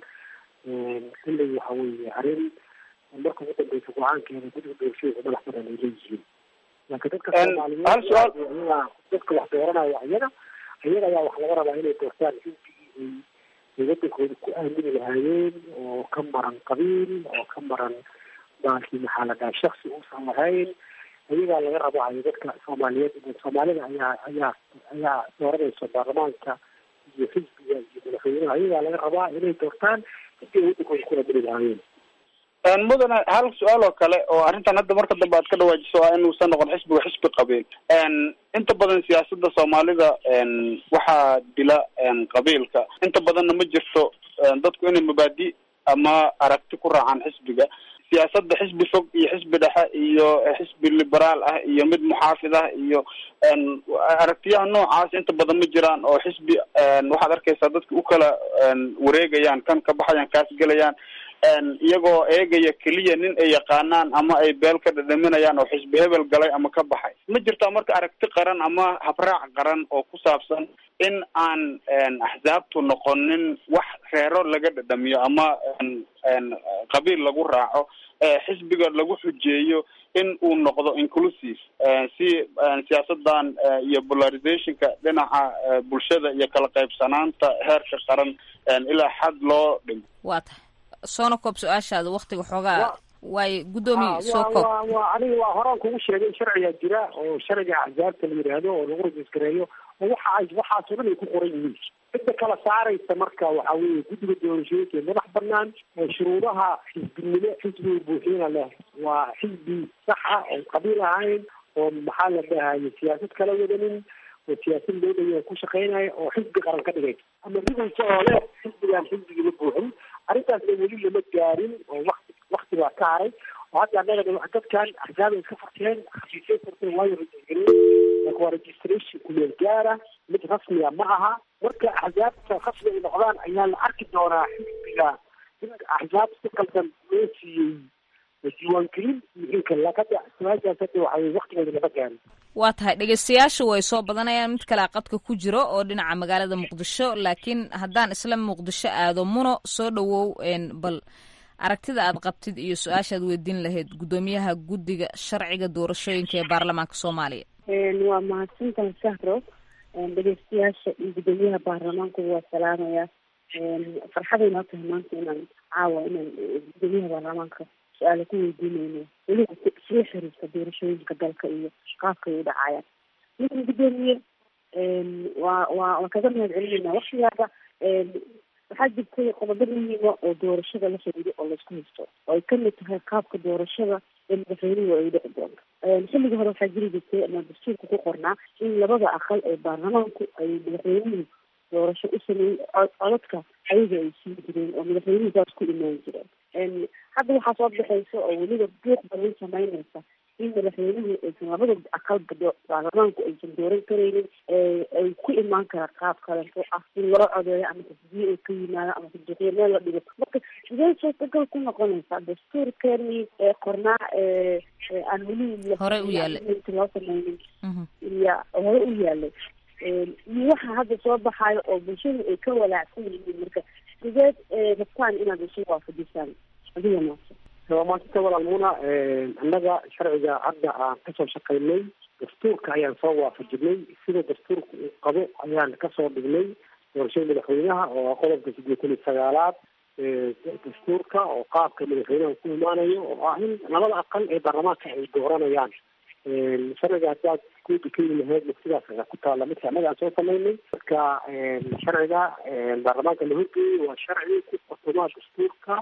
kulley waxa weeye arrin marka ugu dambeysa go-aankeeda guddiga doorashooyinka madax badan ay leeyihiin laakiin dadka soomaaliyeed iyaga dadka wax dooranaya iyaga iyaga ayaa wax laga rabaa inay doortaan xisbigii ay wadankooda ku aamini lahaayeen oo ka maran qabiil oo ka maran baalkii maxaa la dhaha shaksi uusan lahayn ayagaa laga rabaayo dadka soomaaliyeed soomaalida ayaa ayaa ayaa dooranaysa baarlamaanka iyo xisbiga iyo madaxweynaha ayagaa laga rabaa inay doortaan sidii ay wadankooda ku aamini lahaayeen mudane hal su-aal oo kale oo arrintan hadda marka dambe aad ka dhawaajiso waa inuusan noqon xisbiga xisbi qabiil inta badan siyaasada soomaalida waxaa dila qabiilka inta badanna ma jirto dadku inay mabaadi ama aragti ku raacaan xisbiga siyaasadda xisbi fog iyo xisbi dhexe iyo xisbi liberaal ah iyo mid muxaafid ah iyo aragtiyaha noocaas inta badan ma jiraan oo xisbi waxaad arkaysaa dadka u kala wareegayaan kan ka baxayaan kaas gelayaan iyagoo eegaya keliya nin ay yaqaanaan ama ay beel ka dhadhaminayaan oo xisbi hebel galay ama ka baxay ma jirtaa marka aragti qaran ama habraac qaran oo ku saabsan in aan axsaabtu noqonin wax reero laga dhadhamiyo ama qabiil lagu raaco xisbiga lagu xujeeyo in uu noqdo inclusive si siyaasadan iyo polarizationka dhinaca bulshada iyo kala qaybsanaanta heerka qaran ilaa xad loo dhimo waa tahay soona koob su-aashaada waktiga xoogaa waaye guddoomiye soo koob waa aniga waa horaan kugu sheegay in sharcigaa jira oo sharciga axzaabta la yidhaahdo oo lagu rajisgareeyo oo waxa ay waxaasoo dhan ay ku qoran yihiin cidda kala saaraysa marka waxa weeye guddiga doorashooyinka ee madax banaan shuruudaha xisbinimo xisbiga buuxiyana leh waa xisbi saxa oon qabiil ahayn oo maxaa la dhahaye siyaasad kala wadanin oo siyaasad loo dhaya ku shaqeynaya oo xisbi qaran ka dhigay ama ridaysa oo leh xisbigaan xisbigima buuxin arrintaasna weli lama gaarin oo wakti wakti baa ka haray oo hadda annaga dadkan axsaab ay iska furteen xafiisay furteen waayo rajisgareyn laakin waa registration kumeel gaara mid rasmiya ma aha marka axsaabta rasmi ay noqdaan ayaa la arki doonaa xisbiga in axsaab si qaldan loo siiyey diiwaangelin iyo in kale lakada su-aashaas hadda waxay waktigeeda lama gaarin waa tahay dhegeystayaasha way soo badanayaan mid kale qadka ku jiro oo dhinaca magaalada muqdisho laakiin haddaan isla muqdisho aado muno soo dhawow bal aragtida aad qabtid iyo su-aashaad weydiin lahayd guddoomiyaha guddiga sharciga doorashooyinka ee baarlamaanka soomaaliya waa mahadsantahay sahro dhegeystayaasha iyo guddoomiyaha baarlamaanku waa salaamaya farxaday noo tahay maanta inaan caawa inaan guddoomiyaha baarlamaanka su-aala ku weydiinayno weliba isla xiriirka doorashooyinka dalka iyo qaabka ay u dhacayaan midna guddoomiye waa waa waan kaga mahad celinayna waktigaada waxaa jirtay qodobo muhiima oo doorashada la xiriiro oo laisku haysto oo ay kamid tahay qaabka doorashada ee madaxweynuhu ay dhici doonto xilligii hore waxaa jiri jirtay ama dastuurka ku qornaa in labada aqal ee baarlamaanku ay madaxweynuhu doorasho u sameeyey codadka ayaga ay siin jireen oo madaxweynuhu saas ku imaan jireen hadda waxaa soo baxaysa oo weliba buuq badan sameynaysa in madaxweynuhu aysan labada aqalba baarlamaanku aysan dooran karaynin ay ku imaan karaa qaab kaleto ah in loo codeeyo ama tasbiye ay ka yimaado ama saduuqyo meel la dhigo marka sidee suurtagal ku noqonaysaa dastuurkeeni ee qornaa aan weli hore u yaalay loo sameynin iyo hore u yaalay iyo waxa hadda soo baxayo oo bulshadu ay ka walaacsan yihiin marka sideed rabtaan inaad isu waafajisaan adiga maasa waa maasanta walaalmuna annaga sharciga hadda aan kasoo shaqaynay dastuurka ayaan soo waafajinay sida dastuurka uu qabo ayaan kasoo dhignay doorashada madaxweynaha oo qodobka sideetan iyo sagaalaad dastuurka oo qaabka madaxweynaha ku imaanayo oo ah in labada aqal ee baarlamaanka ay dooranayaan sharciga haddaad guuda ka yimi lahayd sidaas ayaa ku taalla midka annaga aan soo samaynay marka sharciga baarlamaanka la horgeeyey waa sharci ku qortoma dastuurka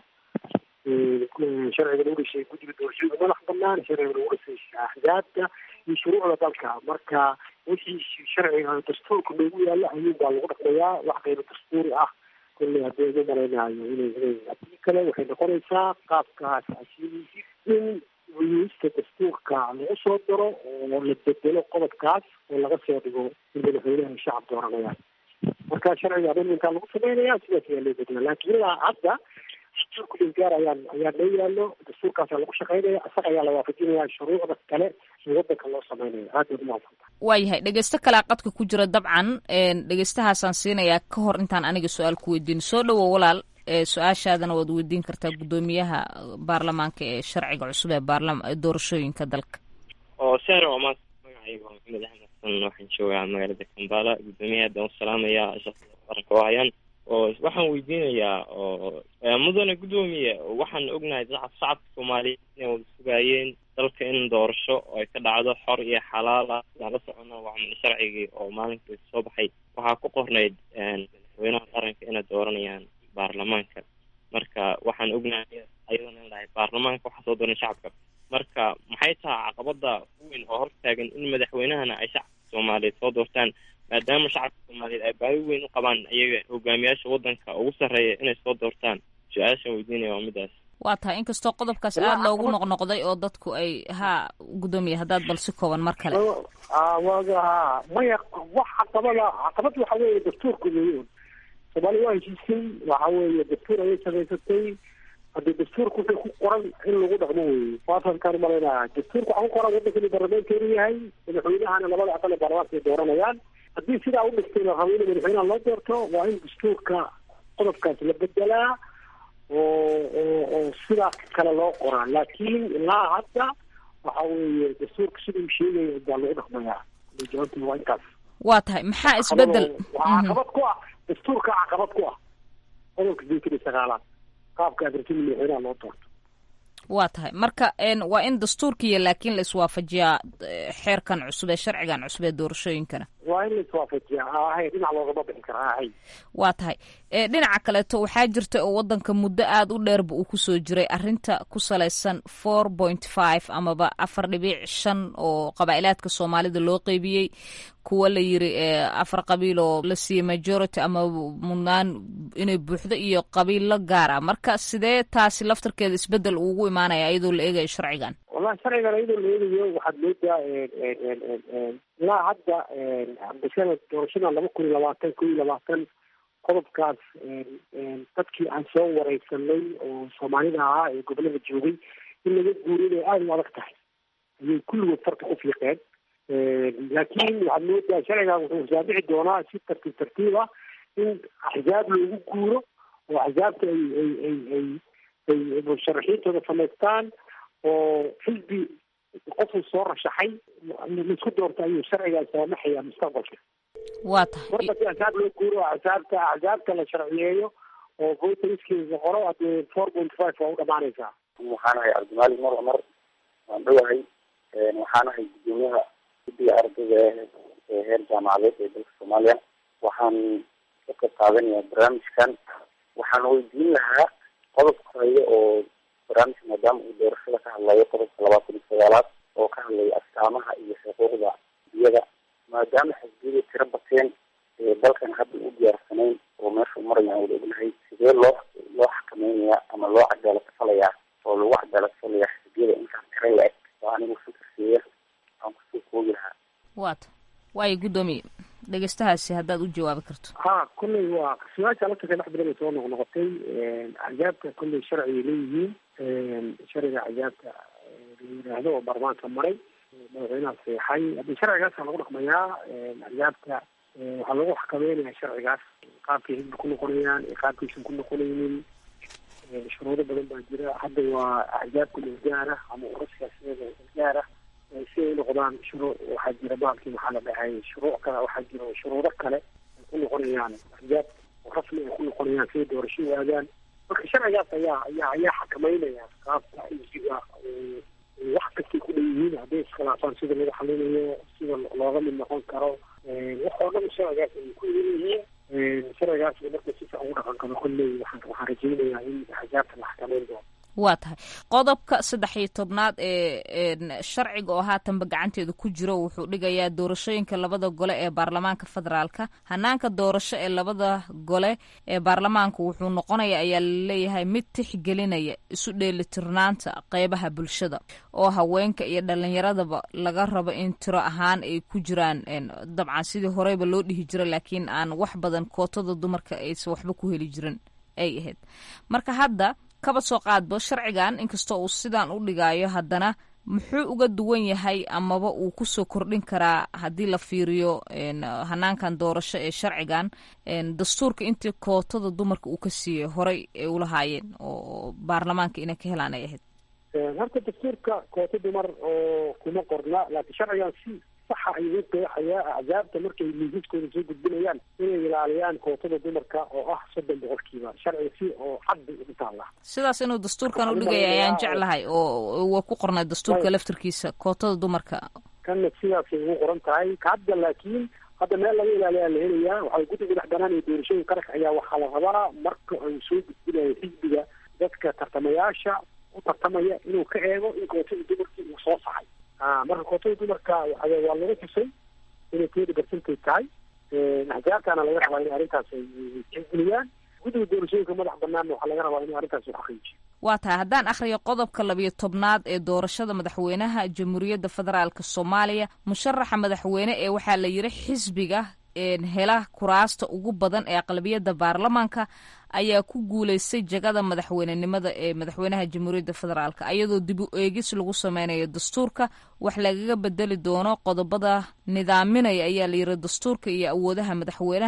sharciga lagu dhashay guddiga doorashooyinka madax banaan sharciga lagu dhasay axzaabta iyo shuruucda dalka marka wixii sharciga dastuurka loogu yaalo ayuun baa lagu dhaqmayaa wax qaybo dastuuri ah kolley haddii ma malaynayo inay inay haddii kale waxay noqonaysaa qaabkaas asiidiisi in wiyista dastuurka lagu soo daro oo la bedelo qodobkaas oo laga soo dhigo in madaxweynaha shacab dooranayaan marka sharciga amendmenkaa lagu sameynaya sidaas ayaa loo bedela laakiin ilaa hadda dastuurka dhulgaar ayaan ayaa loo yaalo dastuurkaasaa lagu shaqeynaya isaga ayaa la waafajinaya shuruucda kale ee wadanka loo sameynaya aad baad umahadsantaha waayahay dhegeysto kalea qadka ku jira dabcan dhegeystahaasaan siinayaa ka hor intaan aniga su-aal ku weydiin soo dhowow walaal su-aashaadana waad weydiin kartaa guddoomiyaha baarlamaanka ee sharciga cusub ee baarlama doorashooyinka dalka oo sahra waa maanta magacayga waa maxamed axmed xasan waxaan joogaa magaalada kambala guddoomiyaha haddaan u salaamaya shaqada qaranka oo hayaan oo waxaan weydiinayaa oo mudane guddoomiye waxaan ognahay dad shacabka soomaaliyeed inay wada sugaayeen dalka in doorasho ay ka dhacdo xor iyo xalaal ah sidaan la socona waa sharcigii oo maalinkai soo baxay waxaa ku qornayd madaxweynaha qaranka inay dooranayaan baarlamaanka marka waxaan ognahay ayadana in lahay baarlamaanka waxaa soo dooran shacabka marka maxay tahay caqabada weyn oo hortaagan in madaxweynahana ay shacabka soomaaliyeed soo doortaan maadaama shacabka soomaaliyeed ay baahi weyn u qabaan iyaga hogaamiyaasha wadanka ugu sarreeya inay soo doortaan su-aashan weydiinaya waa midaas waa tahay inkastoo qodobkaas aada loogu noqnoqday oo dadku ay ha guddoomiye haddaad bal si kooban mar kale waga maya wax caqabada caqabad waxa weeye dastuurka weyn soomaaliya waa heshiisay waxa weeye dastuur ayay samaysatay haddii dastuurka wuxuu ku qoran in lagu dhaqmo weeye waasankaan umalaynaya dastuurka waxaa ku qoran waddankani baarlamaankeenu yahay madaxweynahana labada aqal ee baarlamaanka ay dooranayaan haddii sidaa u dhigtay la rabo in madaxweynaha loo doorto waa in dastuurka qodobkaas la bedelaa oo oo oo sidaas kale loo qoraa laakiin ilaa hadda waxa weeye dastuurka siduu sheegaya baa lagu dhaqmayaa jawaabtii waa intaas waa tahay maxaa isbedel waxaa caqabad ku ah dastuurka caqabad ku ah qodobka sideetan iyo sagaalaad qaabka afartini madaxweynaha loo doorto waa tahay marka waa in dastuurkiiyo laakiin la iswaafajiyaa xeerkan cusub ee sharcigan cusub ee doorashooyinkana waa in la iswaafajiyaa ahay dhinac loogama bixi karaa ahay waa tahay dhinaca kaleeto waxaa jirta oo wadanka muddo aada u dheerba uu kusoo jiray arinta ku salaysan four point five amaba afar dhibic shan oo qabaa'ilaadka soomaalida loo qeybiyey kuwa la yiri afar qabiil oo la siiyey majority ama mudnaan inay buuxdo iyo qabiillo gaara marka sidee taasi laftarkeeda isbedel ugu imaanaya iyadoo la eegayo sharcigan wallahi sharcigan iyadoo la eegayo waxaad moodaa ilaa hadda bishada doorashada laba kun iyo labaatan kun iyo labaatan qodobkaas dadkii aan soo wareysanay oo soomaalida ahaa ee gobolada joogay in laga guuriyo inay aada u adag tahay ayay kulligood farta ku fiiqeen laakiin waxaad moodaa sharcigan wuxuu saabici doonaa si tartiib tartiib ah in axzaab loogu guuro oo axzaabta ay ay ay ay ay musharaxiintooda samaystaan oo xisbi qofuu soo rashaxay laisku doorta ayuu sharcigaa saamaxaya mustaqbalka waa tahay marka hadii axsaab loo guuro axsaabta axsaabta la sharciyeeyo oo voteriskiisa qoro hadee four point five waa u dhamaanaysaa waxaan ahay cabdimaalik mar cumar waan dhowahay waxaan ahay gudoomiyaha guddiga ardayda ee heer jaamacadeed ee dalka soomaaliya waxaan ka qayb qaadanayaa barnaamijkan waxaan weydiin lahaa qodobka hore oo barnaamijka maadaama uu doorashada ka hadlayo qodobka labaatan iyo sagaalaad oo ka hadlaya astaamaha iyo xuquuqda diyada maadaama xisbiyada tiro bateen ee dalkan hadda u diyaarsanayn oo meesha maraya aan wada ognahay sidee loo loo xakameynaya ama loo cadaalad falayaa oo lagu cadaalad falayaa xisbiyada intaan tiro la-eg oo anigu fikirkeeya aan kusoo koogi lahaa waata waayo guddoomiye dhegeystahaasi haddaad u jawaabi karto ha kolley waa su-aasha laftarka dhex badan ay soo noqnoqotay axzaabta kolley sharci ay leeyihiin sharciga axzaabta la yidhaahdo oo baarlamaanka maray madaxweynaha seexay haddii sharcigaasa lagu dhaqmayaa axzaabta waxaa lagu xakameynaya sharcigaas qaabkay xisbi ku noqonayaan iyo qaabkaysan ku noqonaynin shuruudo badan baa jira hadda waa axzaabka gaara ama urasiyaasiyeeda gaara si ay noqdaan shuruu waxaa jira baalkii maxaa la dhahay shuruuc kale waxaa jira shuruudo kale ay ku noqonayaan axzaab rasmi ay ku noqonayaan siay doorasho u aadaan marka sharcigaas ayaa ayaa ayaa xakameynaya qaabka xisbiga wax kastay ku dhanyihiin hadday iskhilaafaan sida lagu xalinayo sida looga mid noqon karo wax oo dhan sharcigaas ay ku yihiin sharcigaas marka si fiican ugu dhaqan karo kolley waxaan waxaan rajaynayaa in axzaabta la xakameyn doono waa tahay qodobka saddex iyo tobnaad ee sharciga oo haatanba gacanteeda ku jiro wuxuu dhigayaa doorashooyinka labada gole ee baarlamaanka federaalka hanaanka doorasho ee labada gole ee baarlamaanka wuxuu noqonaya ayaa laleeyahay mid tixgelinaya isu dheelitirnaanta qeybaha bulshada oo haweenka iyo dhalinyaradaba laga rabo in tiro ahaan ay ku jiraan dabcan sidii horeyba loo dhihi jira laakiin aan wax badan kootada dumarka aysan waxba ku heli jirin ay ahayd marka hadda kaba soo qaadbo sharcigan inkastoo uu sidaan u dhigayo haddana muxuu uga duwan yahay amaba uu kusoo kordhin karaa haddii la fiiriyo hanaankan doorasho ee sharcigan dastuurka intii kootada dumarka uu ka siiyey horey ay ulahaayeen oo baarlamaanka inay ka helaan ay ahayd horta dastuurka koota dumar oo kuma qorna laakiin sharcigan si saxa ayuu qeexayaa axzaabta markay miisaskooda soo gudbinayaan inay ilaaliyaan kootada dumarka oo ah soddon boqolkiiba sharciga si oo cad bay ugu taallaa sidaas inuu dastuurkan u dhigaya ayaan jeclahay oo waa ku qornay dastuurka laftarkiisa kootada dumarka kanna sidaasay ugu qoran tahay hadda laakiin hadda meel laga ilaaliyaa la helayaa waxaa guddiga dhex banaan ee doorashooyin qaranka ayaa waxaa la rabaa marka uu soo gudbinayo xisbiga dadka tartamayaasha u tartamaya inuu ka eego in kootada dumarkii uu soo saxay marka kootada dumarka waa lagu xusay inay tedi barcentay tahay axzaabtana laga rabaa in arrintaas ay tixgeliyaan guddiga doorashooyinka madax banaanna waxaa laga rabaa in arrintaas uu xaqiijiyo waa tahay haddaan akhriyo qodobka labiyo tobnaad ee doorashada madaxweynaha jamhuuriyadda federaalk soomaaliya musharaxa madaxweyne ee waxaa la yiri xisbiga hela kuraasta ugu badan ee aqlabiyadda baarlamaanka ayaa ku guuleystay jagada madaxweynenimada ee madaxweynaha jamhuuriyadda federaalk ayadoo dib u eegis lagu sameynayo dastuurka wax lagaga bedeli doono qodobada nidaaminaya ayaa layiri dastuurka iyo awoodaha madaxweynaha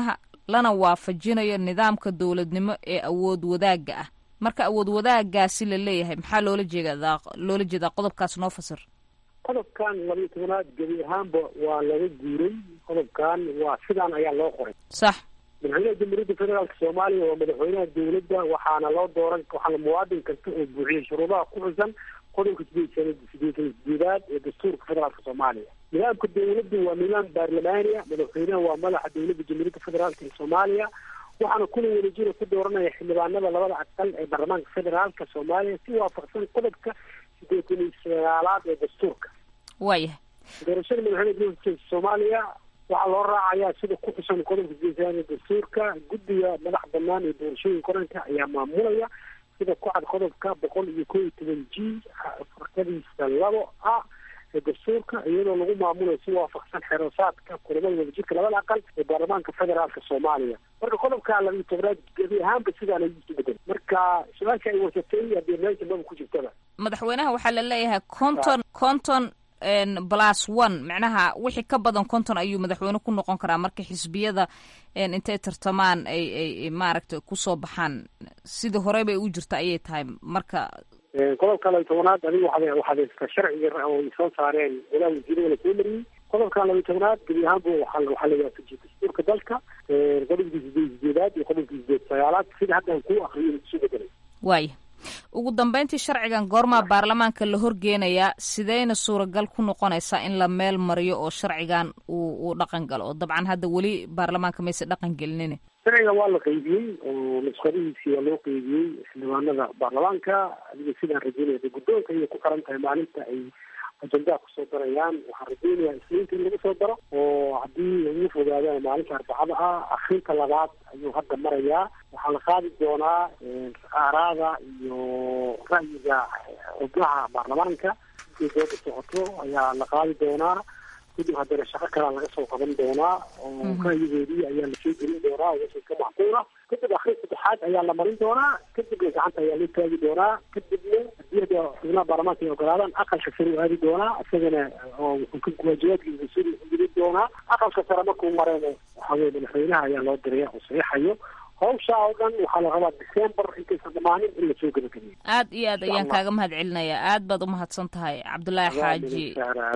lana waafajinayo nidaamka dowladnimo ee awood wadaagga ah marka awood wadaagaasi la leeyahay maxaa loola jeedaa loola jeedaa qodobkaas noo fasir qodobkan labiyo tobanaad gebi ahaanba waa laga guuray qodobkan waa sidaan ayaa loo qoray sax madaxweynaha jamhuuriyadda federaalka soomaaliya waa madaxweynaha dowladda waxaana loo dooran waxaana muwaadin kasta oo buuxiyay shuruudaha ku xusan qodobka sideed sana sideetan sideedaad ee dastuurka federaalka soomaaliya nidaamka dowladda waa nidaam baarlamaaniya madaxweynaha waa madaxa dowladda jamhuuriyadda federaalka ee soomaaliya waxaana kuna wadajira ku dooranaya xildhibaanada labada aqal ee baarlamaanka federaalka soomaaliya si waafaqsan qodobka sideetan iyo sagaalaad ee dastuurka waayahay doorashada madaxweynaha jamhuuriyadda soomaaliya waxaa loo raacayaa sida ku xusan qodobka sideetan ee dastuurka guddiga madax banaan ee doorashooyinka qaranka ayaa maamulaya sida ku cad qodobka boqol iyo koo iyo toban g farkadiisa labo ah ee dastuurka iyadoo lagu maamulayo si waafaqsan xeerasaadka kulamada wadajirka labada aqal ee baarlamaanka federaalka soomaaliya marka qodobka labiyo tobnaad gebi ahaanba sidaan ayuu isu bedel marka su-aasha ay warsatay hadee meesha maba ku jirtaba madaxweynaha waxaa la leeyahay conton conton plus one macnaha wixii ka badan konton ayuu madaxweyne ku noqon karaa marka xisbiyada intay tartamaan ay ay maaragtay kusoo baxaan sidii hore bay u jirta ayay tahay marka qodobka labiyo tobanaad adiga waxaad waxaad haysataa sharciga oo ay soo saareen walaa wasiirada la soo mariyey qodobka labiyo tobanaad gebi ahaanba waxaa waxaa la waafajiyay dastuurka dalka qodobkii sideed sideedaad iyo qodobkii sideed sagaalaad sida hadda aan kuu akriyo isu bedelay waaya ugu dambeyntii sharcigan goormaa baarlamaanka la horgeenayaa sideyna suuragal ku noqonaysaa in la meel mariyo oo sharcigan uu uu dhaqan galo oo dabcan hadda weli baarlamaanka mayse dhaqan gelinin sharciga waa la qeybiyey oo nusqadihiisii waa loo qeybiyey xildhibaanada baarlamaanka adiga sidaan rajeynaya guddoonka ayay ku xiran tahay maalinta ay ajendaha kusoo darayaan waxaan rajeynayaa isniinta in lagu soo daro oo haddii ugu fogaadaan maalinta arbacada ah akrinta labaad ayuu hadda marayaa waxaa la qaadi doonaa aaraada iyo ra'yiga xubnaha baarlamaanka intii dooda socoto ayaa la qaadi doonaa kadib haddana shaqo kalaa laga soo qaban doonaa oo ra'yigoodii ayaa lasoo gelin doonaa wixii ka macquula kadib akrin saddexaad ayaa la marin doonaa kadibna gacanta ayaa loo taagi doonaa kadibna haddii hadda xubnaha baarlamaanka ay ogolaadaan aqalka sare u aadi doonaa isagana oo wuxuu ka waajibaadkiisa suri geli doonaa aqalka sare markuu mareeno waxaa weye madaxweynaha ayaa loo diraya oo saxiixayo hawsha oo dhan waxaa la rabaa december intaysan dhamaanin in lasoo gebagabeeyo aad iyo aad ayaan kaaga mahad celinayaa aad baad umahadsan tahay cabdulaahi xaaji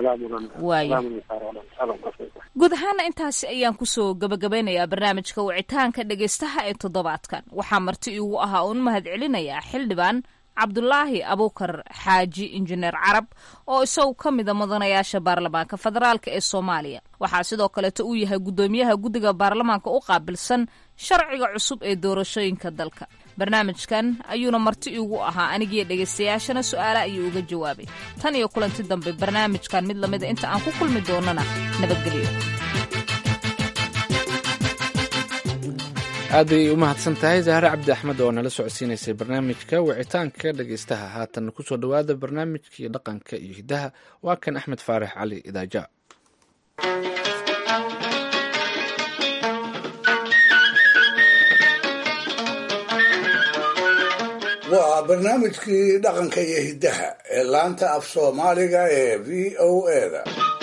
waaya guud ahaana intaasi ayaan kusoo gabagabeynayaa barnaamijka wicitaanka dhegaystaha ee toddobaadkan waxaa marti iigu ahaa uun mahad celinayaa xildhibaan cabdulaahi abuukar xaaji injineer carab oo isagu ka mida mudanayaasha baarlamaanka federaalk ee soomaaliya waxaa sidoo kaleeto uu yahay guddoomiyaha guddiga baarlamaanka u qaabilsan sharciga cusub ee doorashooyinka dalka barnaamijkan ayuuna marti iigu ahaa anigiyo dhegaystayaashana su-aala ayuu uga jawaabay tan iyo kulanti dambe barnaamijkan mid lamida inta aan ku kulmi doonana nabadgelyo aad bay u mahadsan tahay zahre cabdi axmed oo nala socodsiinaysay barnaamijka wicitaanka dhegaystaha haatan kusoo dhowaada barnaamijkii dhaqanka iyo hiddaha waa kan axmed faarax cali idaaja waa barnaamijkii dhaqanka iyo hiddaha ee laanta af soomaaliga ee v o eda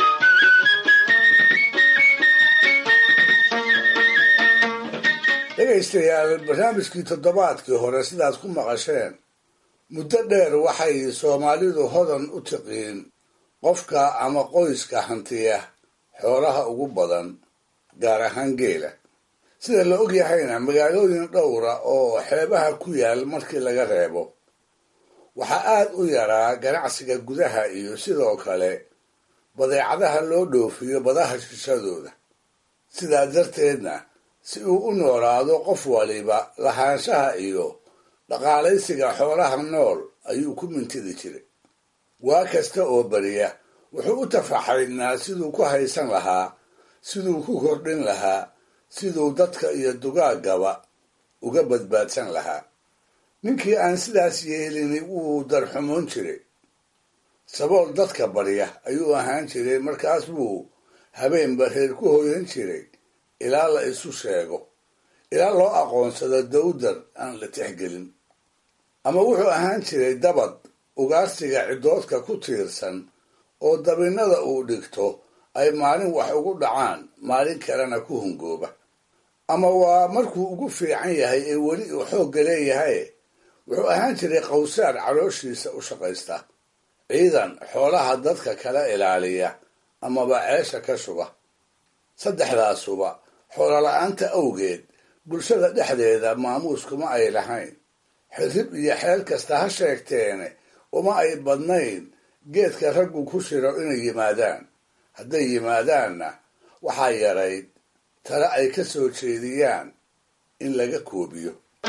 dhegaystayaal barnaamijkii toddobaadkii hore sidaad ku maqasheen muddo dheer waxay soomaalidu hodan u tiqiin qofka ama qoyska hantiya xoolaha ugu badan gaar ahaan geela sida la og yahayna magaalooyin dhowra oo xeebaha ku yaal markii laga reebo waxaa aad u yaraa ganacsiga gudaha iyo sidoo kale badeecadaha loo dhoofiyo badaha shishadooda sidaa darteedna si uu u noolaado qof waliba lahaanshaha iyo dhaqaalaysiga xoolaha nool ayuu ku mintidi jiray waa kasta oo beriya wuxuu u tafaxaydnaa siduu ku haysan lahaa siduu ku kordhin lahaa siduu dadka iyo dugaaggaba uga badbaadsan lahaa ninkii aan sidaas yeelini wuu darxumoon jiray sabool dadka barya ayuu ahaan jiray markaas buu habeenba reer ku hoyan jiray ilaa la isu sheego ilaa loo aqoonsado dawdar aan la tixgelin ama wuxuu ahaan jiray dabad ugaarsiga ciddoodka ku tiirsan oo dabinnada uu dhigto ay maalin wax ugu dhacaan maalin kalena ku hungooba ama waa markuu ugu fiican yahay ee weli uu xoogga leeyahay wuxuu ahaan jiray qawsaar calooshiisa u shaqaysta ciidan xoolaha dadka kala ilaaliya amaba ceesha ka shuba saddexdaasuba xoolola'aanta awgeed bulshada dhexdeeda maamuus kuma ay lahayn xirrib iyo xeel kasta ha sheegteene uma ay badnayn geedka raggu ku shiro inay yimaadaan hadday yimaadaanna waxaa yarayd tale ay ka soo jeediyaan in laga koobiyo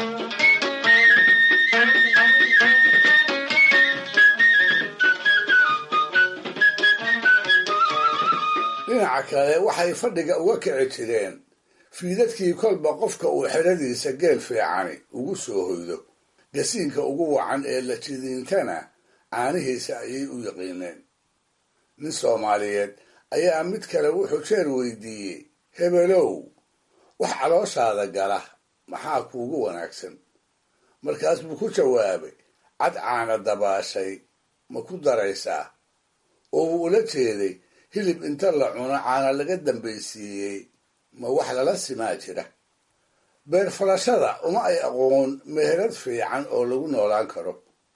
dhinaca kale waxay fadhiga uga kici jireen fiidadkii kolba qofka uu xeradiisa geel fiicani ugu soo hoydo gasiinka ugu wacan ee la jidiintana caanihiisa ayay u yaqiineen nin soomaaliyeed ayaa mid kale wuxuu jeer weydiiyey hebelow wax calooshaada gala maxaa kuugu wanaagsan markaas buu ku jawaabay cad caana dabaashay ma ku daraysaa oo uu ula jeeday hilib inta la cuno caana laga dambaysiiyey ma wax lala simaa jira beer falashada uma ay aqoon meherad fiican oo lagu noolaan karo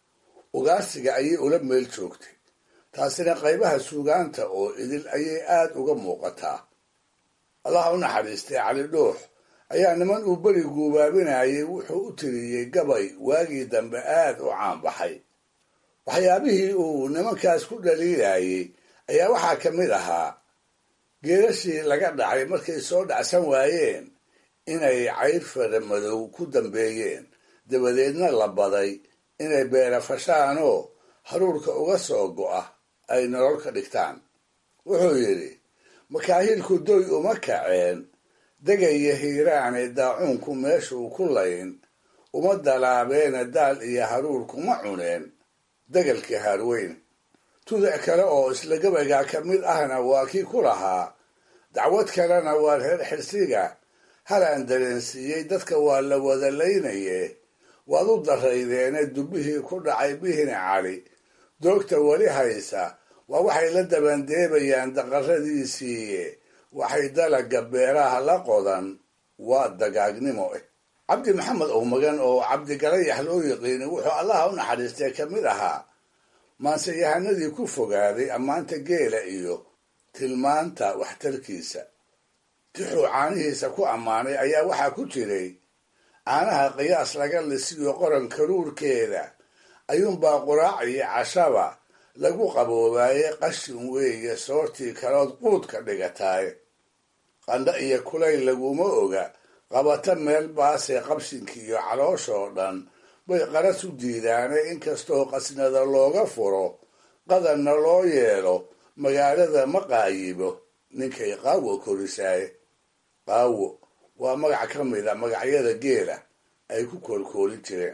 ugaarsiga ayay ula meel joogtay taasina qaybaha suugaanta oo idil ayay aad uga muuqataa allaha u naxariistay cali dhuux ayaa niman uu beri guubaabinayay wuxuu u tiriyey gabay waagii dambe aad u caanbaxay waxyaabihii uu nimankaas ku dhaliilayay ayaa waxaa ka mid ahaa geerashii laga dhacay markay soo dhacsan waayeen inay cayr fara madow ku dambeeyeen dabadeedna la baday inay beera fashaanoo haruurka uga soo go'a ay nolol ka dhigtaan wuxuu yidhi makaahiilku doy uma kaceen degaya hiiraane daacuunku meeshuu ku layn uma dalaabeena daal iyo haruur kuma cuneen degalkii haarweyn tudac kale oo isla gabaygaa ka mid ahna waa kii ku lahaa dacwad kalena waa reer xirsiga halaan dareensiiyey dadka waa la wada laynaye waad u daraydeene dubbihii ku dhacay bihine cali doogta weli haysa waa waxay la dabandeebayaan daqaradiisiiye waxay dalaga beeraha la qodan waa dagaagnimo eh cabdi maxamed owmagan oo cabdigalayax loo yiqiini wuxuu allaha u naxariistay ka mid ahaa maanseyahanadii ku fogaaday ammaanta geela iyo tilmaanta waxtarkiisa tixuu caanihiisa ku ammaanay ayaa waxaa ku jiray caanaha qiyaas laga lisiyo qoran karuurkeeda ayuunbaa quraac iyo cashaba lagu qaboobaaye qashin weeye soortii kalood quudka dhigataaye qandho iyo kulayl laguma oga qabata meel baasee qabsinkiiyo calooshoo dhan bay qaras u diidaane inkastoo qasnada looga furo qadanna loo yeelo magaalada ma qaayibo ninkay qaawo korisaaye qaawo waa magac ka mida magacyada geela ay ku koolkoolin jireen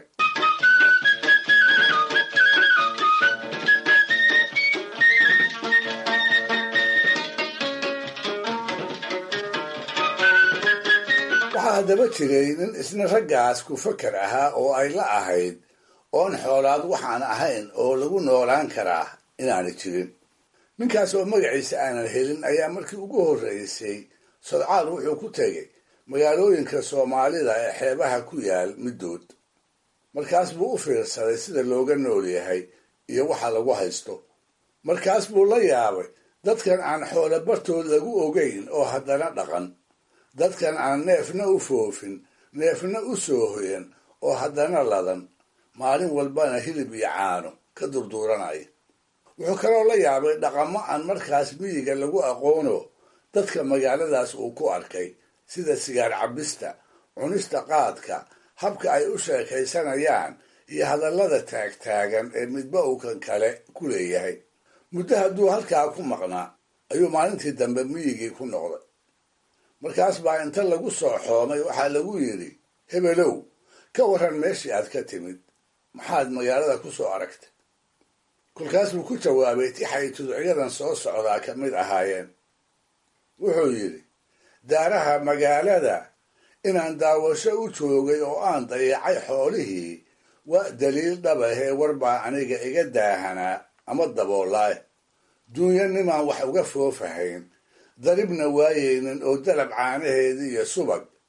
waxaa haddaba jiray nin isna raggaas ku fakar ahaa oo ay la ahayd oon xoolaad waxaan ahayn oo lagu noolaan karaa inaana jirin ninkaas oo magaciisa aanan helin ayaa markii ugu horreysay sodcaal wuxuu ku tegay magaalooyinka soomaalida ee xeebaha ku yaal middood markaas buu u fiirsaday sida looga nool yahay iyo waxa lagu haysto markaas buu la yaabay dadkan aan xoolo bartood lagu ogeyn oo haddana dhaqan dadkan aan neefna u foofin neefna u soo hoyan oo haddana ladan maalin walbana hilib iyo caano ka durduuranaya wuxuu kaloo la yaabay dhaqamo aan markaas miyiga lagu aqoono dadka magaaladaas uu ku arkay sida sigaar cabista cunista qaadka habka ay u sheekaysanayaan iyo hadallada taagtaagan ee midba uu kan kale ku leeyahay muddo hadduu halkaa ku maqnaa ayuu maalintii dambe miyigii ku noqday markaas baa inta lagu soo xoomay waxaa lagu yidhi hebelow ka warran meeshii aad ka timid maxaad magaalada ku soo aragtay kolkaas buu ku jawaabay tixay tuducyadan soo socdaa ka mid ahaayeen wuxuu yidhi daaraha magaalada inaan daawasho u joogay oo aan dayacay xoolihii waa daliil dhabahee warbaa aniga iga daahanaa ama daboolaay duunya nimaan wax uga foofahayn daribna waayeynin oo dalab caanaheedii iyo subag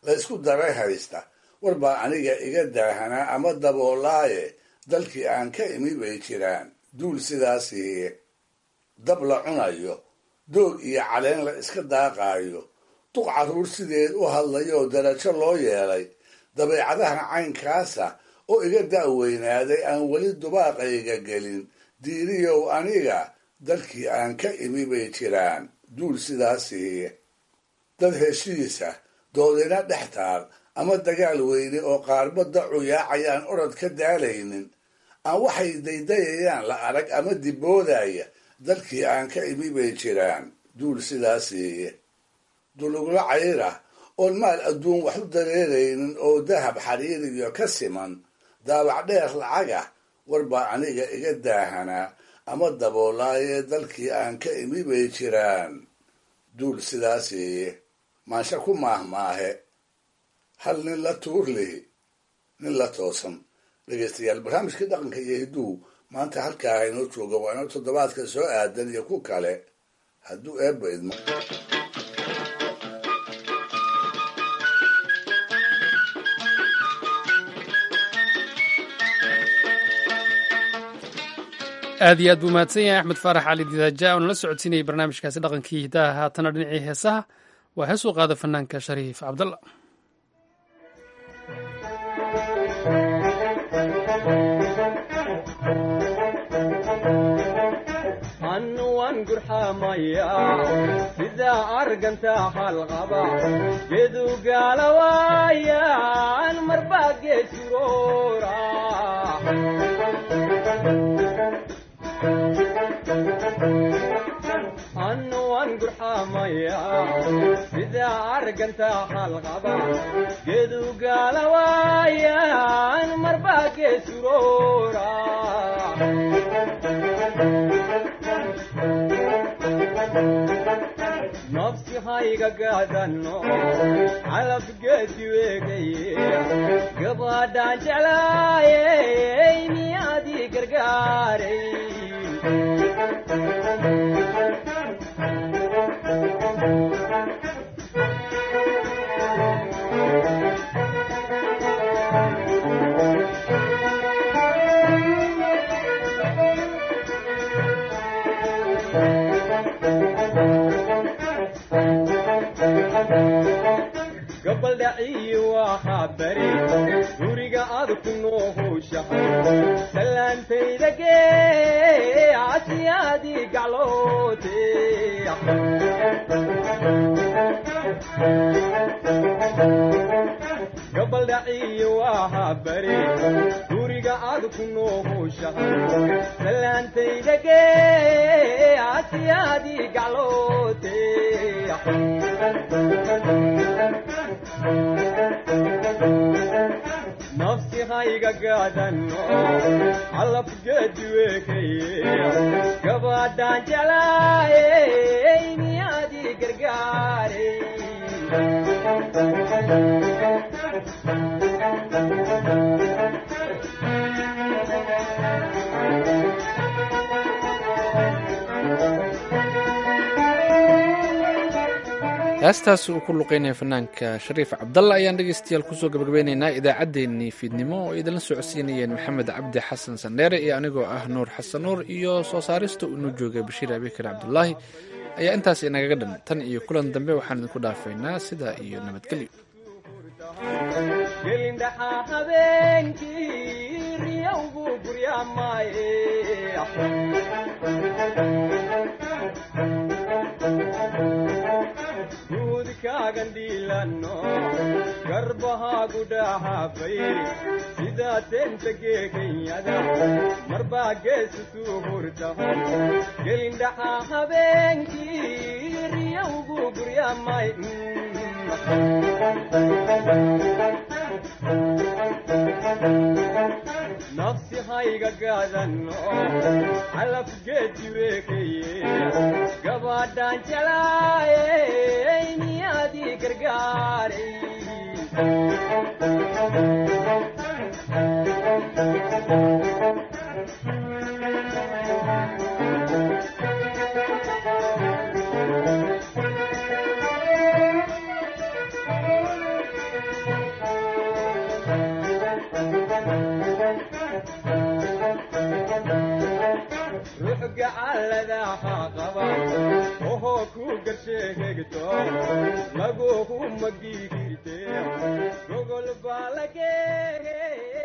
la ysku daray haysta war baa aniga iga daahanaa ama daboolaaye dalkii aan ka imi bay jiraan duul sidaasiiye dab la cunayo doog iyo caleen la iska daaqaayo duq carruur sideed u hadlayoo darajo loo yeelay dabeecadaha caynkaasa oo iga da'weynaaday aan weli dubaaqayga gelin diiriyow aniga dalkii aan ka imi bay jiraan duul sidaasiiye dad heshiisa doodina dhex taal ama dagaal weyne oo qaarba dacu yaacayaan orod ka daalaynin aan waxay daydayayaan la arag ama diboodaya dalkii aan ka imi bay jiraan duul sidaasiiye duluglo cayra oon maal adduun wax u dareeraynin oo dahab xariiriyo ka siman daabac dheer lacaga war baa aniga iga daahanaa ama daboolaayee dalkii aan ka imi bay jiraan duul sidaasiiye maansha ku maahmaahe hal nin la tuur lihi nin la toosan dhegaystayaal barnaamijkii dhaqanka iyo hidduu maanta halkaa inoo jooga waa inoo toddobaadka soo aadan iyo ku kale hadduu eebba idmo aad iyo aad buu mahadsan yahay axmed faarax cali didaaja oo nala socodsiinayay barnaamijkaasi dhaqankii hidaha haatana dhinacii heesaha waa hees u qaada fanaanka shariif cabdalla annuwan gurxamaya sidaa arganta halqaba gedu gaalawaayan marbaa geesuroora annuwan gurxamaya sidaa arganta halqaba gedu gaalawaayan marbaa geesuroora nafsi hayga gaadano calab geedi weegaye gabadhaan jeclaayey miyaadii gargaaray gabaldhaciyi waxaa bari guriga aad ku noohowshahay salaantayda gee asiyaadii gacloote gabaldhaciyi waxaa bari guriga aad ku noohowshahay salaantayda gee asiyaadii gacloote nafsi hayga gaadano calab geedi weekaye gabadhaan jeclaayey miyaadii gargaaray heestaas uu ku luqeynaya fanaanka shariif cabdalla ayaan dhegeystayaal kusoo gabagabeynaynaa idaacaddeenii fiidnimo oo idinla socodsiinayeen maxamed cabdi xasan sandheere iyo anigoo ah nuur xasan nuur iyo soo saarista uu inoo joogay bashiir abikar cabdulaahi ayaa intaas inagaga dhan tan iyo kulan dambe waxaan idinku dhaafaynaa sidaa iyo nabadgelyo gelindhaxaa habeenkii riyowgu guryaamaaye guudkaagan dhiilano garbahaagu dhahaafay sidaa teenta geeganyada marbaa geesusuu hurtaho gelindhaxaa habeenkii riyowgu guryaamay nafsi hayga gaadano calab geedi weekaye gabadhaan jeclaayey miyaadii gargaaray sheegto lagugu magigirte gogol baa lagee